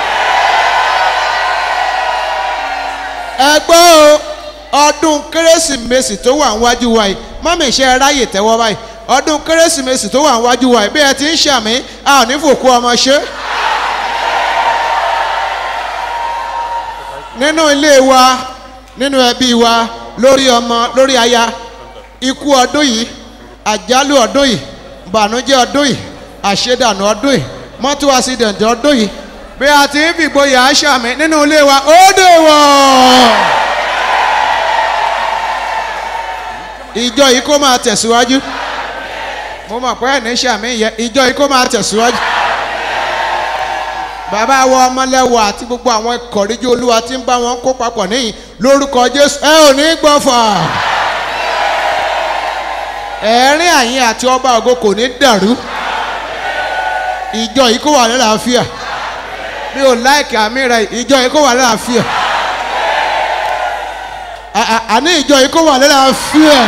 ẹ gbọ́ o ọdún kérésìmesì tó wà níwájú wa yìí mọ́mí iṣẹ́ ráyè tẹ́wọ́ báyìí ọdún kérésìmesì tó wà níwájú wa yìí bí ẹ ti ń ṣàmì a ò ní fòkú ọmọ ṣe. nínú ilé wa nínú ẹbí wa lórí ọmọ lórí aya ikú ọdún yìí àjálù ọdún yìí bànújẹ́ ọdún yìí àṣedànù ọdún yìí mọ́tò àṣìdẹ̀ǹtì ọdún yìí bí a ti ń fìgboyà ṣàmì nínú ilé wa ó dè wọ̀. ìjọ yìí kó máa tẹ̀síwájú mo mọ̀ pé ẹ̀ní ṣàmì yẹ ìjọ yìí kó máa tẹ̀síwájú. bàbá wa ọmọlẹ́wọ̀ àti gbogbo àwọn ìkọ̀ríjú olúwa tí ń bá wọn kó papọ̀ níyìn lórúkọ jésù ẹ ò ní gbọ́fà. ẹ̀rín àyín àti ọba ògo kò ní dàrú ìjọ yìí kó wà lálàáfíà mi ò láìkì àmì rẹ ìjọ yìí kó wà lálàáfíà àní ìjọ yìí kó wà lálàáfíà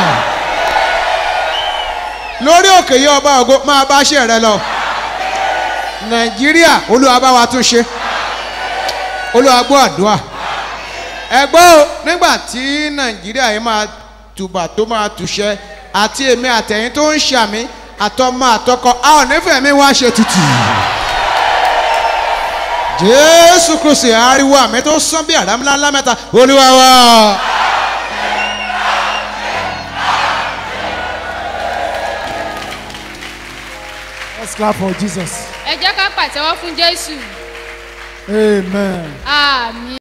lórí òkè yìí ọba ògo máa bá ṣe rẹ lọ nàìjíríà olúwa bá wa tún ṣe olúwa gbọ́ àdúrà ẹ gbọ́ o nígbà tí nàìjíríà yìí máa tùbà tó máa tùṣẹ́ àti èmi àtẹ̀yìn tó ń ṣàmì àtọmọ àtọkọ a ò nífẹ̀ẹ́ mi wá ṣe tutù jésù kristu ariwo àmì tó sán bí àdámúlá ńlá mẹ́ta olúwa wa. Let's clap for Jesus. ẹ jẹ́ ká pàtẹ́wọ́ fún jésù Amen. àmì.